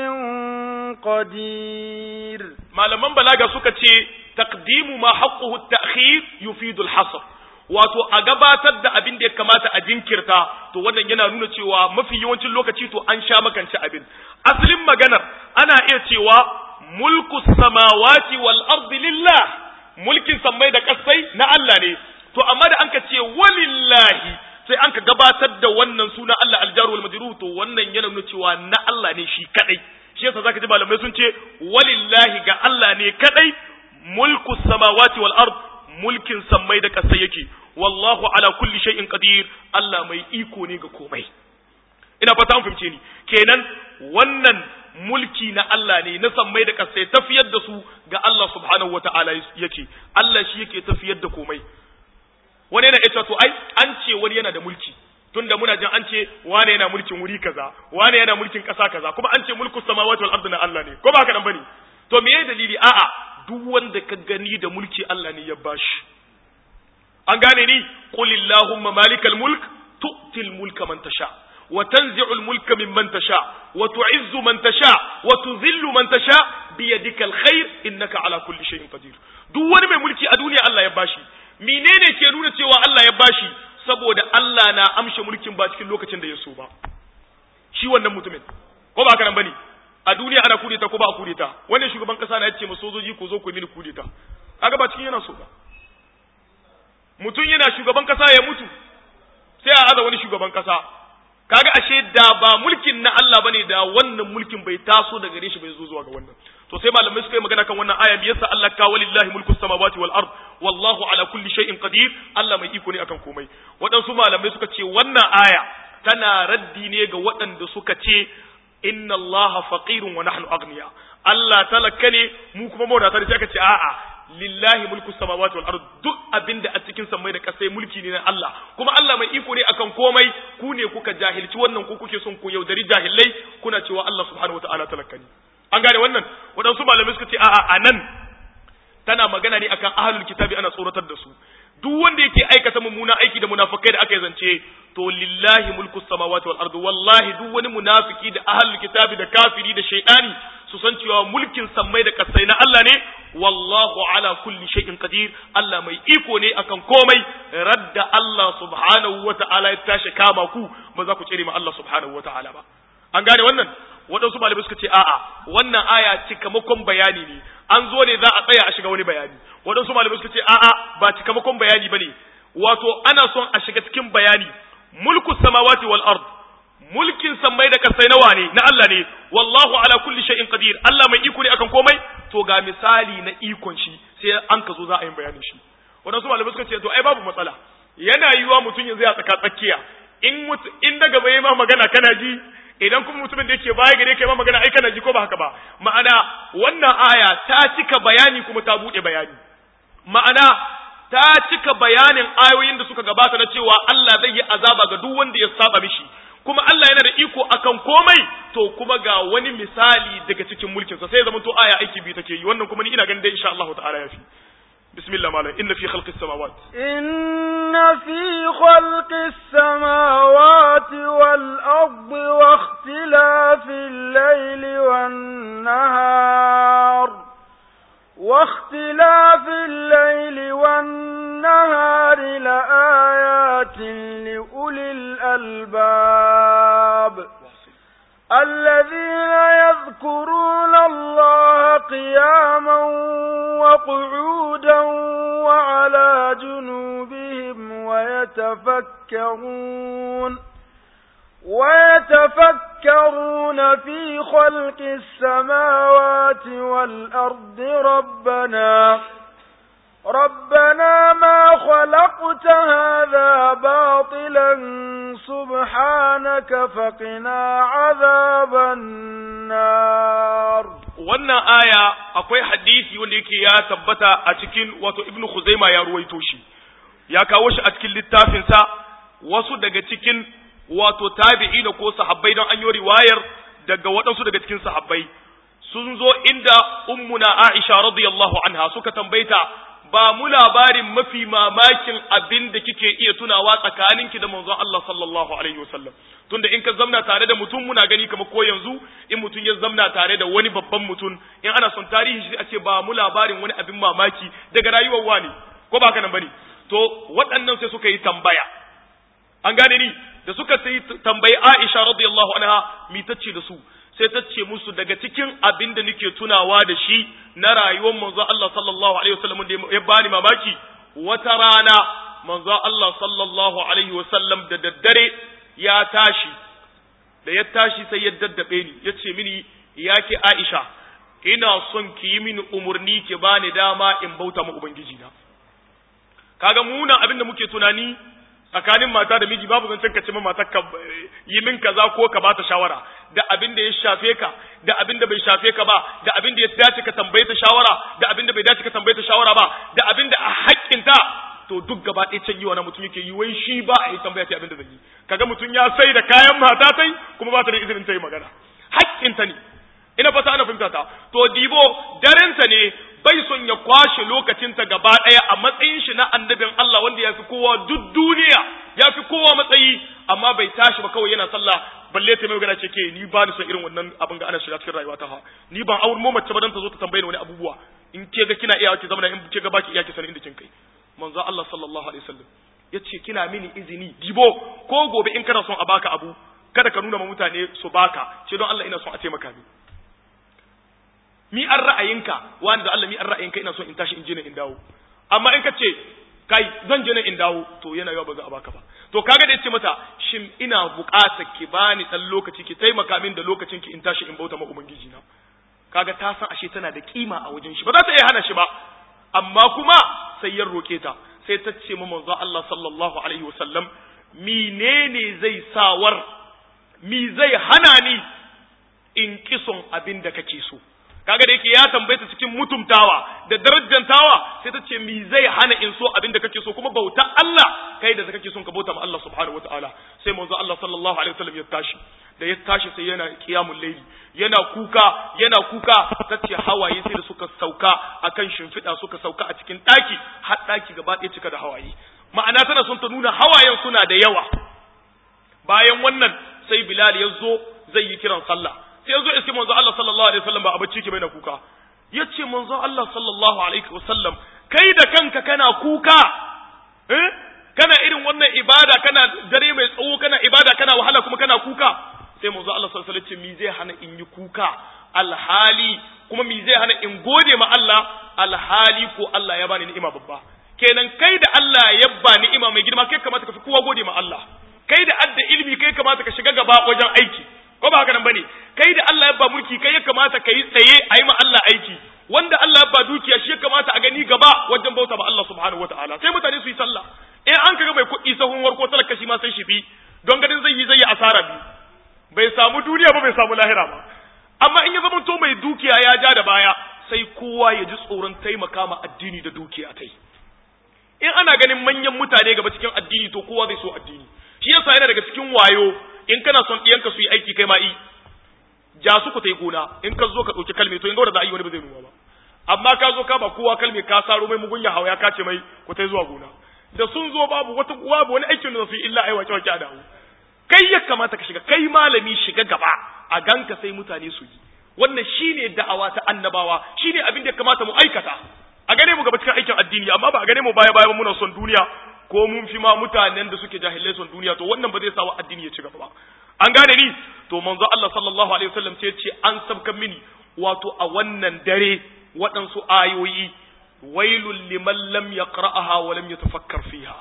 S2: قدير
S1: malaman balaga suka ce taqdimu ma haqquhu at-ta'khir yufidu al-hasr wato a gabatar da abin da ya kamata a jinkirta to wannan yana nuna cewa mafi yawancin lokaci to an sha makance abin asalin maganar ana iya cewa mulku samawati wal ardi lillah mulkin sammai da kasai na Allah ne to amma da anka ce walillahi sai an ka gabatar da wannan suna Allah aljaru wal majrur to wannan yana nuna cewa na Allah ne shi kadai shi yasa zaka ji malamai sun ce walillahi ga Allah ne kadai mulku samawati wal ard mulkin sammai da kasai yake wallahu ala kulli shay'in qadir Allah mai iko ne ga komai ina fata an fahimce ni kenan wannan mulki na Allah ne na sammai da kasai tafiyar da su ga Allah subhanahu wata'ala yake Allah shi yake tafiyar da komai wani yana ita to ai an ce wani yana da mulki tunda muna jin an ce wane yana mulkin wuri kaza wane yana mulkin ƙasa kaza kuma an ce mulkus samawati wal ardi na Allah ne ko ba haka nan bane to me dalili a'a duk wanda ka gani da mulki Allah ne ya bashi an gane ni qul illahumma malikal mulk tu'til mulka man tasha wa tanzi'ul mulka mimman tasha wa tu'izzu man tasha wa tudhillu man tasha bi yadikal khair innaka ala kulli shay'in qadir duk wani mai mulki a duniya Allah ya bashi menene ke nuna cewa Allah ya bashi saboda Allah na amshe mulkin ba cikin lokacin da ya so ba shi wannan mutumin ko ba haka nan bane a duniya ana kudeta ko ba a kudeta wannan shugaban kasa na yace ma sojoji ku zo ku mini kudeta kaga ba cikin yana so ba mutum yana shugaban kasa ya mutu sai a aza wani shugaban kasa kaga ashe da ba mulkin na Allah bane da wannan mulkin bai taso daga gare shi bai zo zuwa ga wannan to sai malamai suka yi magana kan wannan aya biyarsa Allah ka walillahi mulku samawati wal ard wallahu ala kulli shay'in qadir Allah mai iko ne akan komai waɗansu malamai suka ce wannan aya tana raddi ne ga waɗanda suka ce inna Allah faqirun wa nahnu aghniya Allah talaka ne mu kuma mawadata ne sai aka ce a'a lillahi mulku samawati wal ard duk abinda a cikin samai da kasai mulki ne na Allah kuma Allah mai iko ne akan komai ku ne kuka jahilci wannan ku kuke son ku yaudari jahilai kuna cewa Allah subhanahu wataala talaka ne an gane wannan waɗansu malamai suka ce a'a anan tana magana ne akan ahlul kitabi ana tsoratar da su duk wanda yake aikata mummuna aiki da munafikai da aka yi zance to lillahi mulku samawati wal ardi wallahi duk wani munafiki da ahlul kitabi da kafiri da shaytani su san cewa mulkin sammai da kasai na Allah ne wallahu ala kulli shay'in qadir Allah mai iko ne akan komai radda Allah subhanahu wa ta'ala ya tashi kama ku ba za ku tsere ma Allah subhanahu wa ta'ala ba an gane wannan waɗansu malamai suka ce a'a wannan aya cikamakon bayani ne an zo ne za a tsaya a shiga wani bayani waɗansu malamai suka ce a'a ba cikamakon bayani bane wato ana son a shiga cikin bayani mulku samawati wal ard mulkin sammai da kasai nawa ne na Allah ne wallahu ala kulli shay'in qadir Allah mai iko ne akan komai to ga misali na ikon shi sai an ka zo za a yi bayanin shi waɗansu malamai suka ce to ai babu matsala yana yiwa mutum yanzu ya tsaka tsakiya in in daga bai ma magana kana ji idan kuma mutumin da yake baya gare kai ma magana ai kana ji ko ba haka ba ma'ana wannan aya ta cika bayani kuma ta bude bayani ma'ana ta cika bayanin ayoyin da suka gabata na cewa Allah zai yi azaba ga duk wanda ya saba mishi kuma Allah yana da iko akan komai to kuma ga wani misali daga cikin mulkinsa sai zama to aya aiki biyu take yi wannan kuma ni ina ganin dai insha Allah ta'ala yafi بسم الله مالا إن في خلق السماوات
S2: إن في خلق السماوات والأرض واختلاف الليل والنهار واختلاف الليل والنهار لآيات لأولي الألباب الذين يذكرون الله قياما وقعودا وعلى جنوبهم ويتفكرون ويتفكرون في خلق السماوات والأرض ربنا ربنا ما خلقت هذا باطلا سبحانك فقنا عذاب النار
S1: wannan aya akwai hadisi wanda yake ya tabbata a cikin wato ibnu khuzaima ya ruwaito shi ya kawo shi a cikin littafinsa wasu daga cikin wato tabi'ina ko sahabbai don an yi riwayar daga waɗansu daga cikin sahabbai sun zo inda ummuna Aisha radiyallahu anha suka tambayta ba mu labarin mafi mamakin abin da kike iya tunawa tsakaninki da manzon Allah sallallahu alaihi wasallam tunda in ka zamna tare da mutum muna gani kamar ko yanzu in mutum ya zamna tare da wani babban mutum in ana son tarihi shi a ce ba mu labarin wani abin mamaki daga rayuwar wani ko ba haka nan bane to waɗannan sai suka yi tambaya an gane ni da suka sai tambayi Aisha radiyallahu anha mi tace da su sai ta ce musu daga cikin abin da nake tunawa da shi na rayuwar manzo Allah sallallahu alaihi wasallam da ya bani mamaki wata rana manzo Allah sallallahu alaihi wasallam da daddare ya tashi da ya tashi sai ya daddabe ni ya ce mini ya ke Aisha ina son ki yi mini umurni ki bani dama in bauta ma ubangiji na kaga muna abin da muke tunani tsakanin mata da miji babu zancen ka ce ma matar ka yi min kaza ko ka bata shawara da abin da ya shafe ka da abin da bai shafe ka ba da abin da ya dace ka tambaye ta shawara da abin da bai dace ka tambaye ta shawara ba da abin da a haƙƙinta to duk gaba ɗaya can yiwa na mutum yake yi wai shi ba a yi tambaya ta abin da zai yi kaga mutum ya sai da kayan mata tai kuma ba ta da izinin ta yi magana haƙƙinta ne ina fata ana fahimta ta to dibo darenta ne bai son ya kwashe lokacinta gaba ɗaya a matsayin shi na annabin Allah wanda ya fi kowa duk duniya ya fi kowa matsayi amma bai tashi ba kawai yana sallah balle ta mai magana ce ke ni ba ni son irin wannan abin ga ana shiga cikin rayuwa ta ha ni ban aure mu mace ba dan ta zo ta tambaye ni wani abubuwa in ke ga kina iya ki zama in ke ga baki iya ki sanin inda kin kai manzo Allah sallallahu alaihi wasallam yace kina mini izini dibo ko gobe in kana son a baka abu kada ka nuna ma mutane su baka ce don Allah ina son a taimaka ni mi an ra'ayinka wani da Allah mi an ra'ayinka ina so in tashi in je in dawo amma in ka ce kai zan je in dawo to yana yawa ba za a baka ba to kaga da yace mata shin ina buƙatar ki bani dan lokaci ki taimaka min da lokacin ki in tashi in bauta ma ubangiji na kaga ta san ashe tana da kima a wajen shi ba za ta iya hana shi ba amma kuma sai ya roke ta sai ta ce ma manzo Allah sallallahu alaihi wasallam menene zai sawar mi zai hana ni in kison abin da kake so kaga da yake ya tambaye ta cikin mutumtawa da darajantawa sai ta ce mi zai hana in so abin da kake so kuma bauta Allah kai da kake son ka bauta ma Allah subhanahu wataala sai manzo Allah sallallahu alaihi wasallam ya tashi da ya tashi sai yana qiyamul layli yana kuka yana kuka tace hawaye sai da suka sauka akan shimfiɗa suka sauka a cikin daki har daki gaba ɗaya cika da hawaye ma'ana tana son ta nuna hawayen suna da yawa bayan wannan sai Bilal ya zo zai yi kiran sallah sai ya zo iske manzo Allah sallallahu alaihi wasallam ba a bacci ke bai na kuka yace manzo Allah sallallahu alaihi wasallam kai da kanka kana kuka eh kana irin wannan ibada kana dare mai tsawo kana ibada kana wahala kuma kana kuka sai manzo Allah sallallahu alaihi wasallam mi zai hana in yi kuka alhali kuma mi zai hana in gode ma Allah alhali ko Allah ya bani ni'ima babba kenan kai da Allah ya ba ni'ima mai girma kai kamata ka fi kowa gode ma Allah kai da adda ilimi kai kamata ka shiga gaba wajen aiki ko ba haka nan bane kai da Allah ya ba mulki kai ya kamata ka yi tsaye a yi ma Allah aiki wanda Allah ya ba dukiya shi ya kamata a gani gaba wajen bauta ma Allah subhanahu wataala sai mutane su yi sallah in an kaga mai kuɗi sahun warko talaka shi ma sai shi bi don ganin zai yi zai yi asara biyu bai samu duniya ba bai samu lahira ba amma in ya zama to mai dukiya ya ja da baya sai kowa ya ji tsoron taimaka ma addini da dukiya tai in ana ganin manyan mutane gaba cikin addini to kowa zai so addini shi yasa yana daga cikin wayo in kana son ɗiyanka su yi aiki kai ma yi ja su ku ta yi gona in ka zo ka ɗauki kalme to in ga da za a yi wani ba zai nuna ba amma ka zo ka ba kowa kalme ka saro mai mugunya hawa ya kace mai ku ta zuwa gona da sun zo babu wata babu wani aikin da su yi illa ai wace wace a dawo kai ya kamata ka shiga kai malami shiga gaba a ganka sai mutane su yi wannan shine da'awa ta annabawa shine abin da ya kamata mu aikata a gane mu gaba cikin aikin addini amma ba a gane mu baya baya muna son duniya ko mun fi ma mutanen da suke jahilai son duniya to wannan ba zai sa wa addini ya ci gaba ba an gane ni to manzo Allah sallallahu alaihi wasallam ce ce an sabkan mini wato a wannan dare waɗansu ayoyi wailul liman lam yaqra'aha wa lam yatafakkar fiha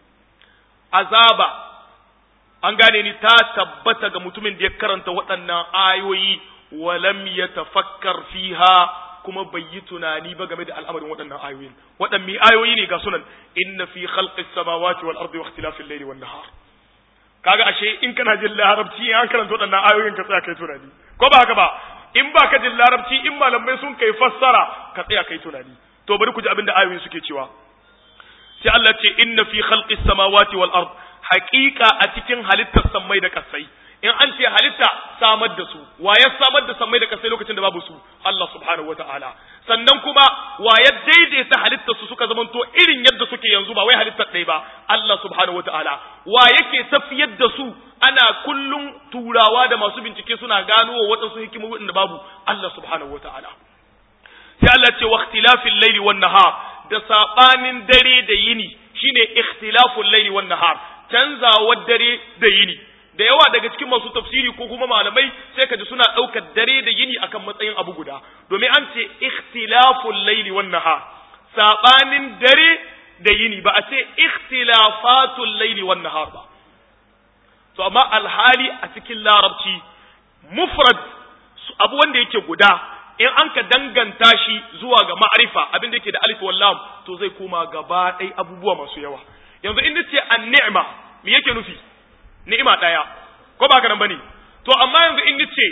S1: azaba an gane ni ta tabbata ga mutumin da ya karanta waɗannan ayoyi wa lam yatafakkar fiha kuma bai yi tunani ba game da al'amarin waɗannan ayoyin waɗanne ayoyi ne ga sunan inna fi khalqis samawati wal ardi wa ikhtilafil layli wan nahar kaga ashe in kana jin larabci an karanta waɗannan ayoyin ka tsaya kai tunani ko ba haka ba in ba ka jin larabci in malamai sun kai fassara ka tsaya kai tunani to bari ku ji abin da ayoyin suke cewa sai Allah ce inna fi khalqis samawati wal ard haqiqa a cikin halittar sammai da kasai in an ce halitta samar da su wa ya samar da sammai da kasai lokacin da babu su Allah subhanahu wataala sannan kuma wa ya daidaita halittar su suka zamanto irin yadda suke yanzu ba wai halittar ɗaya ba Allah subhanahu wataala wa yake tafiyar da su ana kullum turawa da masu bincike suna gano wa waɗansu hikimomi da babu Allah subhanahu wataala sai Allah ce wa ikhtilafil layli wan nahar da sabanin dare da yini shine ikhtilaful layli wan nahar canzawar dare da yini da yawa daga cikin masu tafsiri ko kuma malamai sai ka ji suna ɗaukar dare da yini akan matsayin abu guda domin an ce ikhtilaful laili wan nahar sabanin dare da yini ba a ce ikhtilafatul laili wan nahar ba to amma alhali a cikin larabci mufrad abu wanda yake guda in an ka danganta shi zuwa ga ma'arifa abin da yake da alif wal lam to zai koma gaba ɗaya abubuwa masu yawa yanzu in nace an-ni'ma me yake nufi ni'ima ɗaya ko ba haka nan bane to to amma yanzu in nace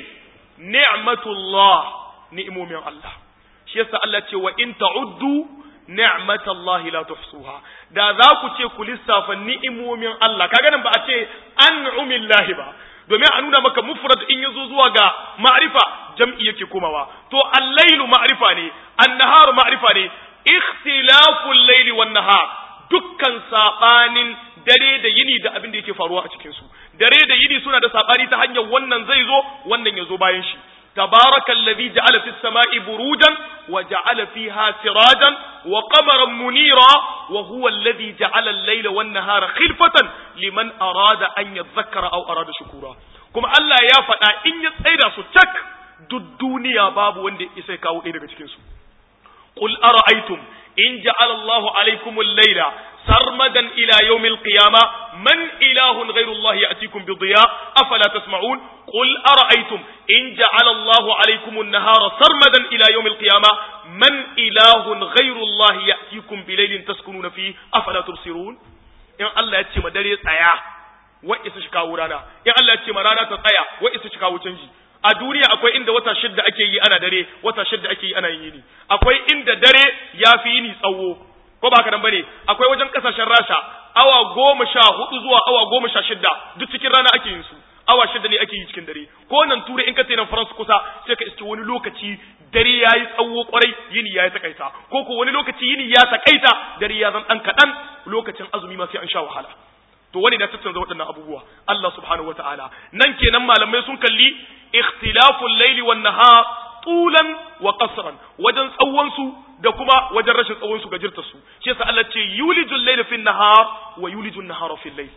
S1: ni'matullah ni'imomin Allah shi yasa Allah ce wa in ta'uddu ni'matallahi la tuhsuha da za ku ce ku lissafa ni'imomin Allah kaga nan ba a ce an'umillahi ba domin a nuna maka mufrad in yazo zuwa ga ma'rifa jam'i yake komawa to al-lailu ma'rifa ne an-naharu ma'rifa ne ikhtilaful laili wan nahar dukkan sabanin dare da yini da abin da yake faruwa a cikin su dare da yini suna da sabani ta hanyar wannan zai zo wannan ya zo bayan shi تبارك الذي جعل في السماء بروجا وجعل فيها سراجا وقمرا منيرا وهو الذي جعل الليل والنهار خلفة لمن أراد أن يذكر أو أراد شكورا كما الله يا فتا إن يتسيدا ستك الدنيا باب وندي إسيكاو إيرغا تكنسو قل أرأيتم إن جعل الله عليكم الليل سرمدا إلى يوم القيامة من إله غير الله يأتيكم بضياء أفلا تسمعون قل أرأيتم إن جعل الله عليكم النهار سرمدا إلى يوم القيامة من إله غير الله يأتيكم بليل تسكنون فيه أفلا تبصرون إن الله يتي مدري تسايا وإس شكاو رانا إن الله يتي مرانا تسايا وإس شكاو تنجي a duniya akwai inda wata shidda ake yi ana dare wata shidda ake yi ana yini akwai inda dare ya fi yini tsawo ko ba haka nan bane akwai wajen kasashen rasha awa goma sha hudu zuwa awa goma sha shidda duk cikin rana ake yin su awa shidda ne ake yi cikin dare ko nan turai in ka ce nan faransa kusa sai ka iske wani lokaci dare ya yi tsawo kwarai yini ya yi takaita ko ko wani lokaci yini ya takaita dare ya zan dan kaɗan lokacin azumi ma sai an sha wahala to wani na tattanza waɗannan abubuwa Allah subhanahu wataala nan kenan malamai sun kalli ikhtilaful laili wan nahar tulan wa qasran wajen tsawon su da kuma wajen rashin tsawon su gajirta su shi yasa Allah ce yulijul layla fin nahar wa yulijul nahara fil layl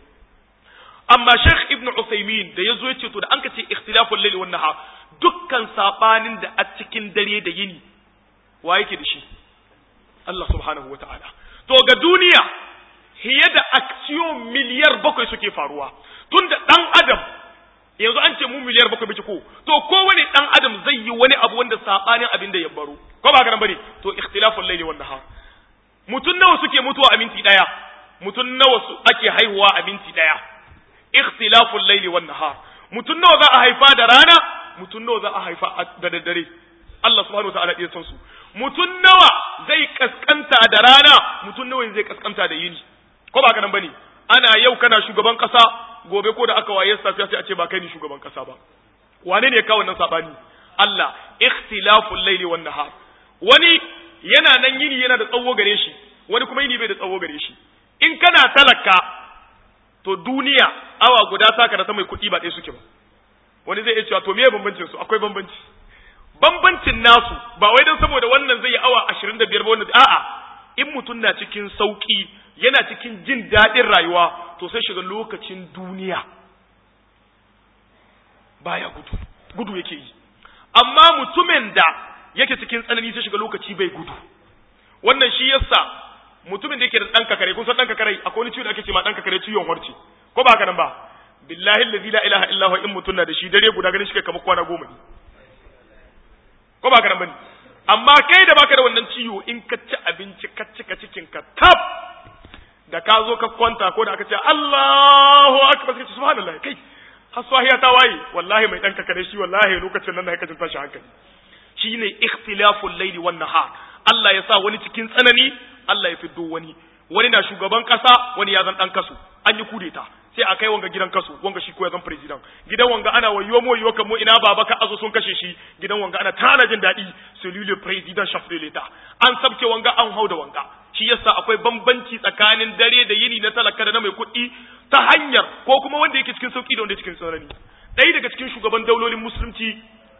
S1: amma Sheikh Ibn Uthaymeen da yazo yace to da an ka ce ikhtilaful layli wan nahar dukkan sabanin da a cikin dare da yini wa yake da shi Allah subhanahu wataala to ga duniya hiye da aksiyon miliyar bakwai suke faruwa tunda dan adam yanzu an ce mu miliyar bakwai bici ko to kowane dan adam zai yi wani abu wanda sabanin abin da ya baro ko ba ga nan bane to ikhtilaful layli wan nahar mutun nawa suke mutuwa a minti daya mutun nawa su ake haihuwa a minti daya ikhtilaful layli wan nahar mutun nawa za a haifa da rana mutun nawa za a haifa da daddare Allah subhanahu wa ta'ala ya san su mutun nawa zai kaskanta da rana mutun nawa zai kaskanta da yini ko ba ga nan bane ana yau kana shugaban kasa gobe ko da aka waye safiya sai a ce ba kai ni shugaban kasa ba wane ne kawo wannan sabani Allah ikhtilaful layli wan nahar wani yana nan yini yana da tsawo gare shi wani kuma yini bai da tsawo gare shi in kana talaka to duniya awa guda saka da ta mai kuɗi ba ɗaya suke ba wani zai iya cewa to me bambancin su akwai bambanci bambancin nasu ba wai dan saboda wannan zai yi awa 25 ba wannan a'a in mutum na cikin sauki yana cikin jin daɗin rayuwa to sai shiga lokacin duniya baya gudu gudu yake yi amma mutumin da yake cikin tsanani sai shiga lokaci bai gudu wannan shi yasa mutumin da yake da ɗan kakare kun san ɗan kakare akwai wani ciwo da ake ce ma ɗan kakare ciwon warce ko ba haka nan ba billahi allazi la ilaha illa huwa in mutum na da shi dare guda ganin shi kai kamar kwana goma ne ko ba haka nan bane amma kai da baka da wannan ciwo in ka ci abinci ka cika cikin ka tab da ka zo ka kwanta ko da aka ce Allahu akbar sai subhanallah kai haswahiya ta waye wallahi mai dan kakare shi wallahi lokacin nan da kake tashi hankali shine ikhtilaful layli wan nahar Allah ya sa wani cikin tsanani Allah ya fiddo wani wani na shugaban kasa wani ya zan dan kasu an yi kudeta sai a kai wanga gidan kasu wanga shi ko ya zan president gidan wanga ana wayo mo yiwa kamo ina baba ka azo sun kashe shi gidan wanga ana tana jin daɗi celui le président chef de l'état an sabke wanga an hau da wanga shi yasa akwai bambanci tsakanin dare da yini na talaka da na mai kuɗi ta hanyar ko kuma wanda yake cikin sauki da wanda yake cikin tsanani ɗaya daga cikin shugaban daulolin musulunci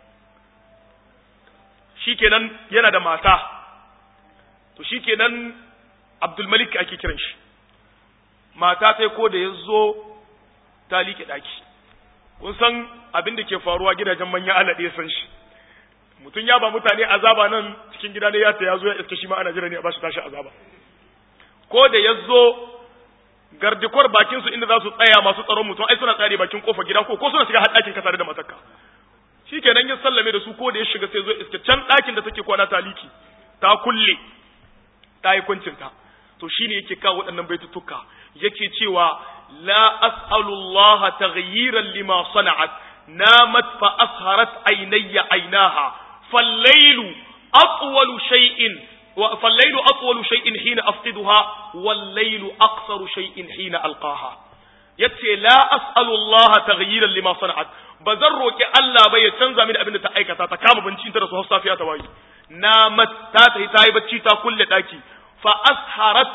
S1: shikenan yana da mata to shikenan Abdul Malik ake kiran shi mata sai ko da ya zo ta liƙe ɗaki kun san abin da ke faruwa gidajen manyan alaɗe san shi mutum ya ba mutane azaba nan cikin gida ne ya ta ya zo ya iske shi ma ana jira ne a bashi tashi azaba ko da ya zo gardikwar bakin su inda za su tsaya masu tsaron mutum ai suna tsare bakin kofar gida ko ko suna shiga har ɗakin ka tare da matarka shikenan ya sallame da su ko da ya shiga sai zo iske can ɗakin da take kwana ta liki ta kulle ta yi kuncinta to shine yake kawo waɗannan baitutuka yake cewa la as'alullaha taghyiran lima sana'at namat fa asharat aynayya aynaha fal-laylu atwalu shay'in فالليل أطول شيء حين أفقدها والليل أقصر شيء حين ألقاها yace la as'alu Allah taghyiran lima sana'at bazan roki Allah ba ya canza mini abin da ta aikata ta kama bincin ta da su safiya ta wayi na matta ta ta yi bacci ta kulle daki fa asharat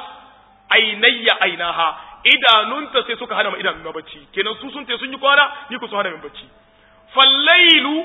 S1: ainayya ainaha idanunta sai suka hana ma idanun bacci kenan su sun te sun yi kwana ni ku su hana min bacci fallailu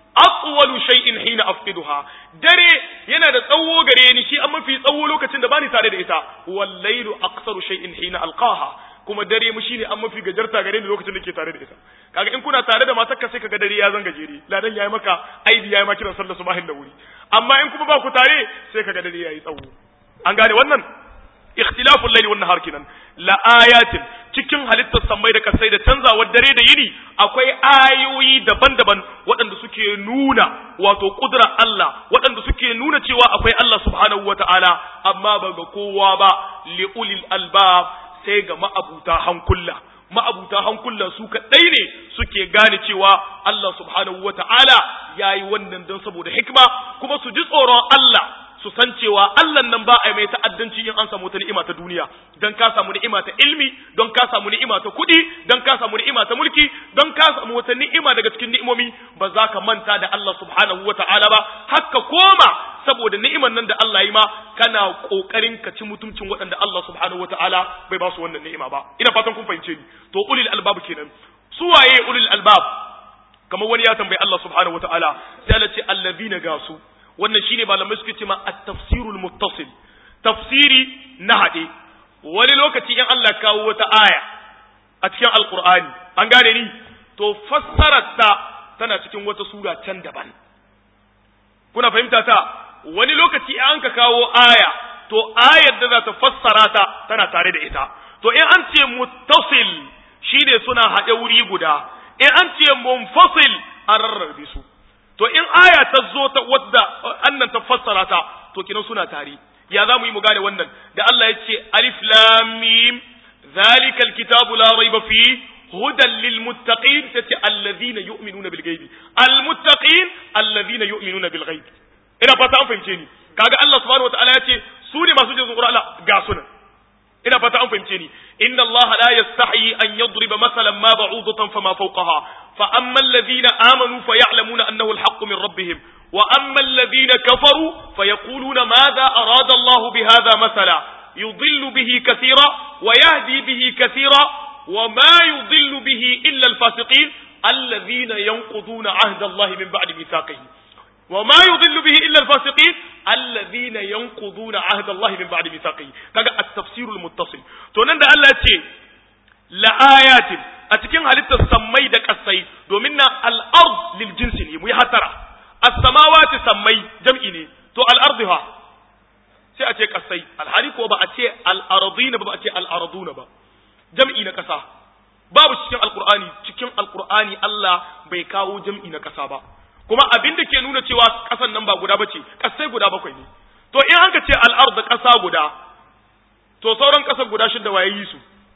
S1: atwalu shay'in hina afqiduha dare yana da tsawo gare ni shi an mafi tsawo lokacin da bani tare da ita wal laylu aqsaru shay'in hina alqaha kuma dare mu shine an mafi gajarta gare ni lokacin da ke tare da ita kaga in kuna tare da matarka sai kaga dare ya zanga jere ladan yayi maka aibi yayi maka kiran sallar subahin da wuri amma in kuma ba ku tare sai kaga dare yayi tsawo an gane wannan ikhtilaful layli wan nahar kinan la ayatin cikin halittar sammai da kasai da canzawar dare da yini akwai ayoyi daban-daban waɗanda suke nuna wato kudrar Allah waɗanda suke nuna cewa akwai Allah subhanahu wata'ala amma ba ga kowa ba li'ulil albab sai ga ma'abuta hankula ma'abuta hankula su kaɗai ne suke gane cewa Allah subhanahu wata'ala yayi wannan don saboda hikma kuma su ji tsoron Allah su san cewa Allah nan ba a mai ta'addanci in an samu wata ni'ima ta duniya dan ka samu ni'ima ta ilmi don ka samu ni'ima ta kuɗi don ka samu ni'ima ta mulki don ka samu wata ni'ima daga cikin ni'imomi ba za ka manta da Allah subhanahu wa ta'ala ba haka koma saboda ni'iman nan da Allah yi ma kana kokarin ka ci mutuncin waɗanda Allah subhanahu wa ta'ala bai ba su wannan ni'ima ba ina fatan kun fahimce ni to ulil albab kenan su waye ulil albab kamar wani ya tambayi Allah subhanahu wa ta'ala sai Allah ce allazina gasu wannan shine malamai suke cewa at-tafsirul muttasil tafsiri na hade wani lokaci in Allah kawo wata aya a cikin alqur'ani an gane ni to fassararta tana cikin wata sura can daban kuna fahimta ta wani lokaci in an ka kawo aya to ayar da za ta fassara ta tana tare da ita to in an ce muttasil shine suna haɗe wuri guda in an ce munfasil an rarrabe su to in aya ta zo ta wadda annan ta fassara ta to kinan suna tare ya za mu yi mu gane wannan da Allah ya ce alif lam mim zalika alkitabu la raiba fi hudan lil muttaqin tace alladhina yu'minuna bil ghaibi al muttaqin alladhina yu'minuna bil ghaibi ina fata an fahimce ni kaga Allah subhanahu wataala ya ce su ne masu jin tsoron Allah ga sunan ina fata an fahimce ni inna Allah la yastahi an yadriba masalan ma ba'udatan fama fawqaha fa amma alladhina amanu fa ya'lamuna annahu al-haqqu min rabbihim wa amma alladhina kafaru fa yaquluna madha arada Allah bihadha masala yudillu bihi kathira wa yahdi bihi kathira wa ma yudillu bihi illa al-fasiqin alladhina yanquduna ahda Allah min ba'di mithaqihi وما يضل به إلا الفاسقين الذين ينقضون عهد الله من بعد ميثاقه كذا التفسير المتصل to nan da Allah ce la ayatin a cikin halittar sammai da kasai domin na al-ard lil jinsi ne mu yi hatara as-samawati sammai jam'i ne to al-ardi ha sai a ce kasai alhali ko ba a ce al-ardina ba ba a ce al-arduna ba jam'i na kasa babu cikin alqur'ani cikin alqur'ani Allah bai kawo jam'i na kasa ba kuma abin da ke nuna cewa ƙasan nan ba guda ba ce ƙasai guda bakwai ne to in an ka ce al'ar da ƙasa guda to sauran ƙasar guda shidda waye yi su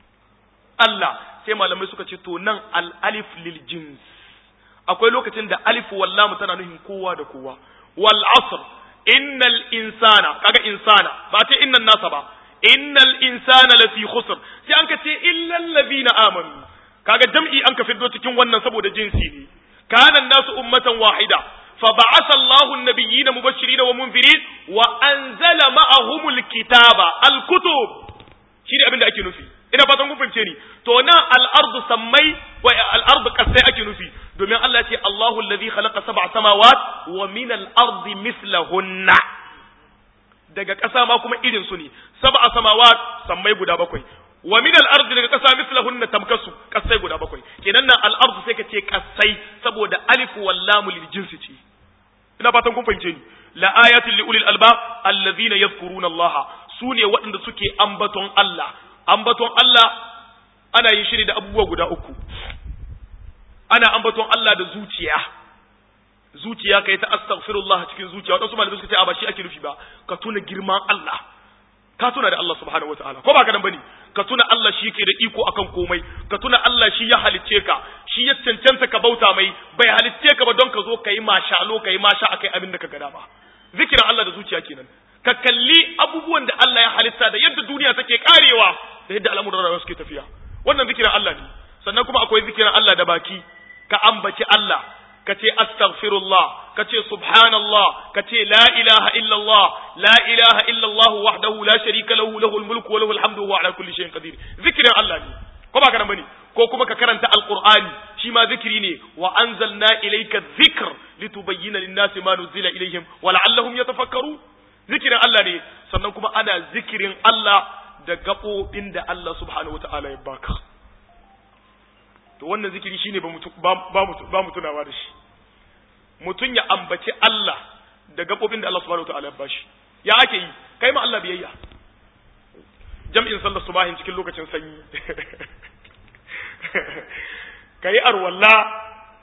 S1: Allah sai malamai suka ce to nan al'alif lil jins akwai lokacin da alif wallamu tana nufin kowa da kowa wal asr innal insana kaga insana ba ce innan nasa ba innal insana lafi khusr sai an ka ce illal ladina amanu kaga jam'i an ka fiddo cikin wannan saboda jinsi ne كان الناس أمة واحدة فبعث الله النبيين مبشرين ومنذرين وأنزل معهم الكتاب الكتب شيء أبن أكي نفي ina fatan kun fahimce ni to nan al-ardu sammai wa al-ardu kasai ake nufi domin Allah ya ce Allahu alladhi khalaqa sab'a samawat wa min al-ardi mithlahunna daga ƙasa ma kuma irin su ne sab'a samawat sammai guda bakwai wa min al-ard daga kasa mislahunna tamkasu kasai guda bakwai kenan nan al-ard sai ka ce kasai saboda alif wal lam lil jinsi ce ina fatan kun fahimce ni la ayatin li ulil albab alladhina yadhkuruna Allah sune waɗanda suke ambaton Allah ambaton Allah ana yin shiri da abubuwa guda uku ana ambaton Allah da zuciya zuciya kai ta astaghfirullah cikin zuciya wadansu malamai suka ce a ba shi ake nufi ba ka tuna girman Allah ka tuna da Allah subhanahu wataala ko ba ka nan bane ka tuna Allah shi ke da iko akan komai ka tuna Allah shi ya halicce ka shi ya cancanta ka bauta mai bai halitce ka ba don ka zo ka yi mashalo ka yi masha akai abin da ka gada ba zikirin Allah da zuciya kenan ka kalli abubuwan da Allah ya halitta da yadda duniya take karewa da yadda al'amuran rayuwa suke tafiya wannan zikirin Allah ne sannan kuma akwai zikirin Allah da baki ka ambaci Allah ka ce astaghfirullah ka ce subhanallah ka ce la ilaha illallah la ilaha illallah wahdahu la sharika lahu lahul mulku wa lahul hamdu wa ala kulli shay'in qadir zikirin Allah ne ko ba kana bane ko kuma ka karanta alqur'ani shi ma zikiri ne wa anzalna ilayka dhikr litubayyana lin-nasi ma nuzila ilayhim wa la'allahum yatafakkaru zikirin Allah ne sannan kuma ana zikirin Allah da gaɓoɓin da Allah subhanahu wata'ala ya baka to wannan zikiri shine ba mutu ba mu tunawa da shi mutum ya ambaci Allah da gaɓoɓin da Allah subhanahu wata'ala ya bashi ya ake yi kai ma Allah biyayya jam'in sallar subahin cikin lokacin sanyi kai arwalla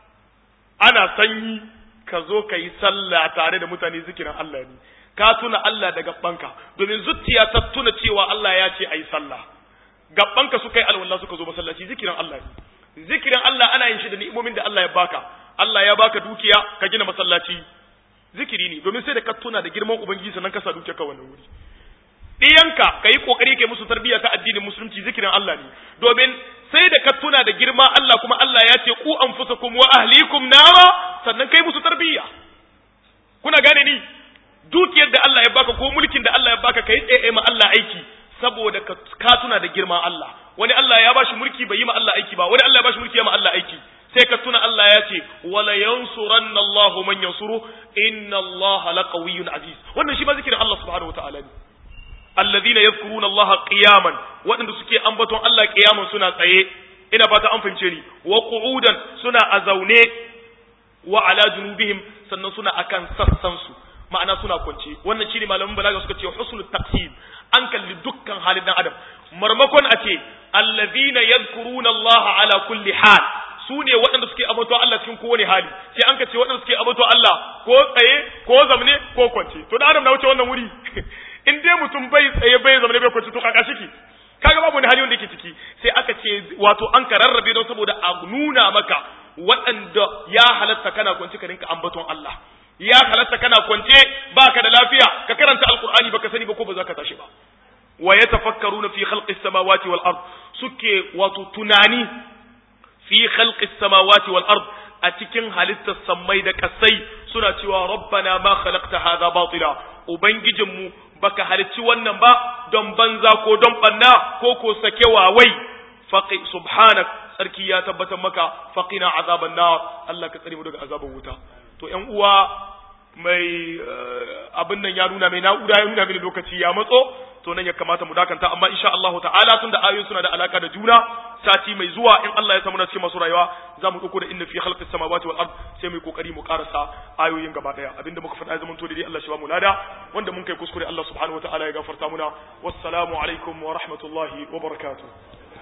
S1: ana sanyi ka zo ka yi sallah tare da mutane zikirin Allah ne ka tuna Allah da gabbanka domin zuciya ta tuna cewa Allah ya ce ayi sallah gabbanka suka yi alwala suka zo masallaci zikirin Allah ne zikirin Allah ana yin shi da ni'imomin da Allah ya baka Allah ya baka dukiya ka gina masallaci zikiri ne domin sai da ka tuna da girman ubangiji sannan ka sa dukiya ka wannan wuri diyanka kai kokari kai musu tarbiyya ta addinin musulunci zikirin Allah ne domin sai da ka tuna da girma Allah kuma Allah ya ce ku anfusakum wa ahlikum nara sannan kai musu tarbiyya kuna gane ni dukiyar da Allah ya baka ko mulkin da Allah ya baka kai tsaye ma Allah aiki saboda ka tuna da girman Allah wani Allah ya bashi mulki bai yi ma Allah aiki ba wani Allah ya bashi mulki ya ma Allah aiki sai ka tuna Allah ya ce wala yansuranna Allah man yansuru inna Allah laqawiyyun aziz wannan shi ma zikirin Allah subhanahu wataala ne alladhina yadhkuruna Allah qiyaman waɗanda suke ambaton Allah qiyaman suna tsaye ina fata an fahimce ni wa qu'udan suna a zaune wa ala junubihim sannan suna akan sassan su ma'ana suna kwance wannan shine malaman balaga suka ce husnul taqsim an kalli dukkan halin dan adam marmakon a ce allazina yadhkuruna Allah ala kulli hal su ne waɗanda suke abato Allah cikin kowane hali sai an ka ce waɗanda suke abato Allah ko tsaye ko zamne ko kwance to dan adam na wuce wannan wuri in dai mutum bai tsaye bai zamne bai kwance to kaka shiki kaga babu wani hali wanda yake ciki sai aka ce wato an ka rarrabe don saboda a nuna maka waɗanda ya halatta kana kwance ka rinka ambaton Allah ya halatta kana kwance baka da lafiya ka karanta alqur'ani baka sani ba ko ba za ka tashi ba wa yatafakkaruna fi khalqis samawati wal ard suke wato tunani fi khalqis samawati wal ard a cikin halittar sammai da kasai suna cewa rabbana ma khalaqta hadha batila ubangijinmu baka halicci wannan ba don banza ko don banna ko ko sake wawai faqi subhanak sarki ya tabbatar maka faqina azaban nar Allah ka tsare mu daga azaban wuta to ƴan uwa mai abin nan ya nuna mai na'ura ya nuna mini lokaci ya matso to nan ya kamata mu dakanta amma insha Allah ta'ala tunda ayoyin suna da alaka da juna sati mai zuwa in Allah ya samu na cikin masu rayuwa za mu dauko da inna fi khalqis samawati wal ard sai mu yi kokari mu karasa ayoyin gaba daya abinda muka faɗa zaman to dai Allah shi ba mu lada wanda mun kai kuskure Allah subhanahu wa ta'ala ya gafarta muna wassalamu alaikum wa rahmatullahi wa barakatuh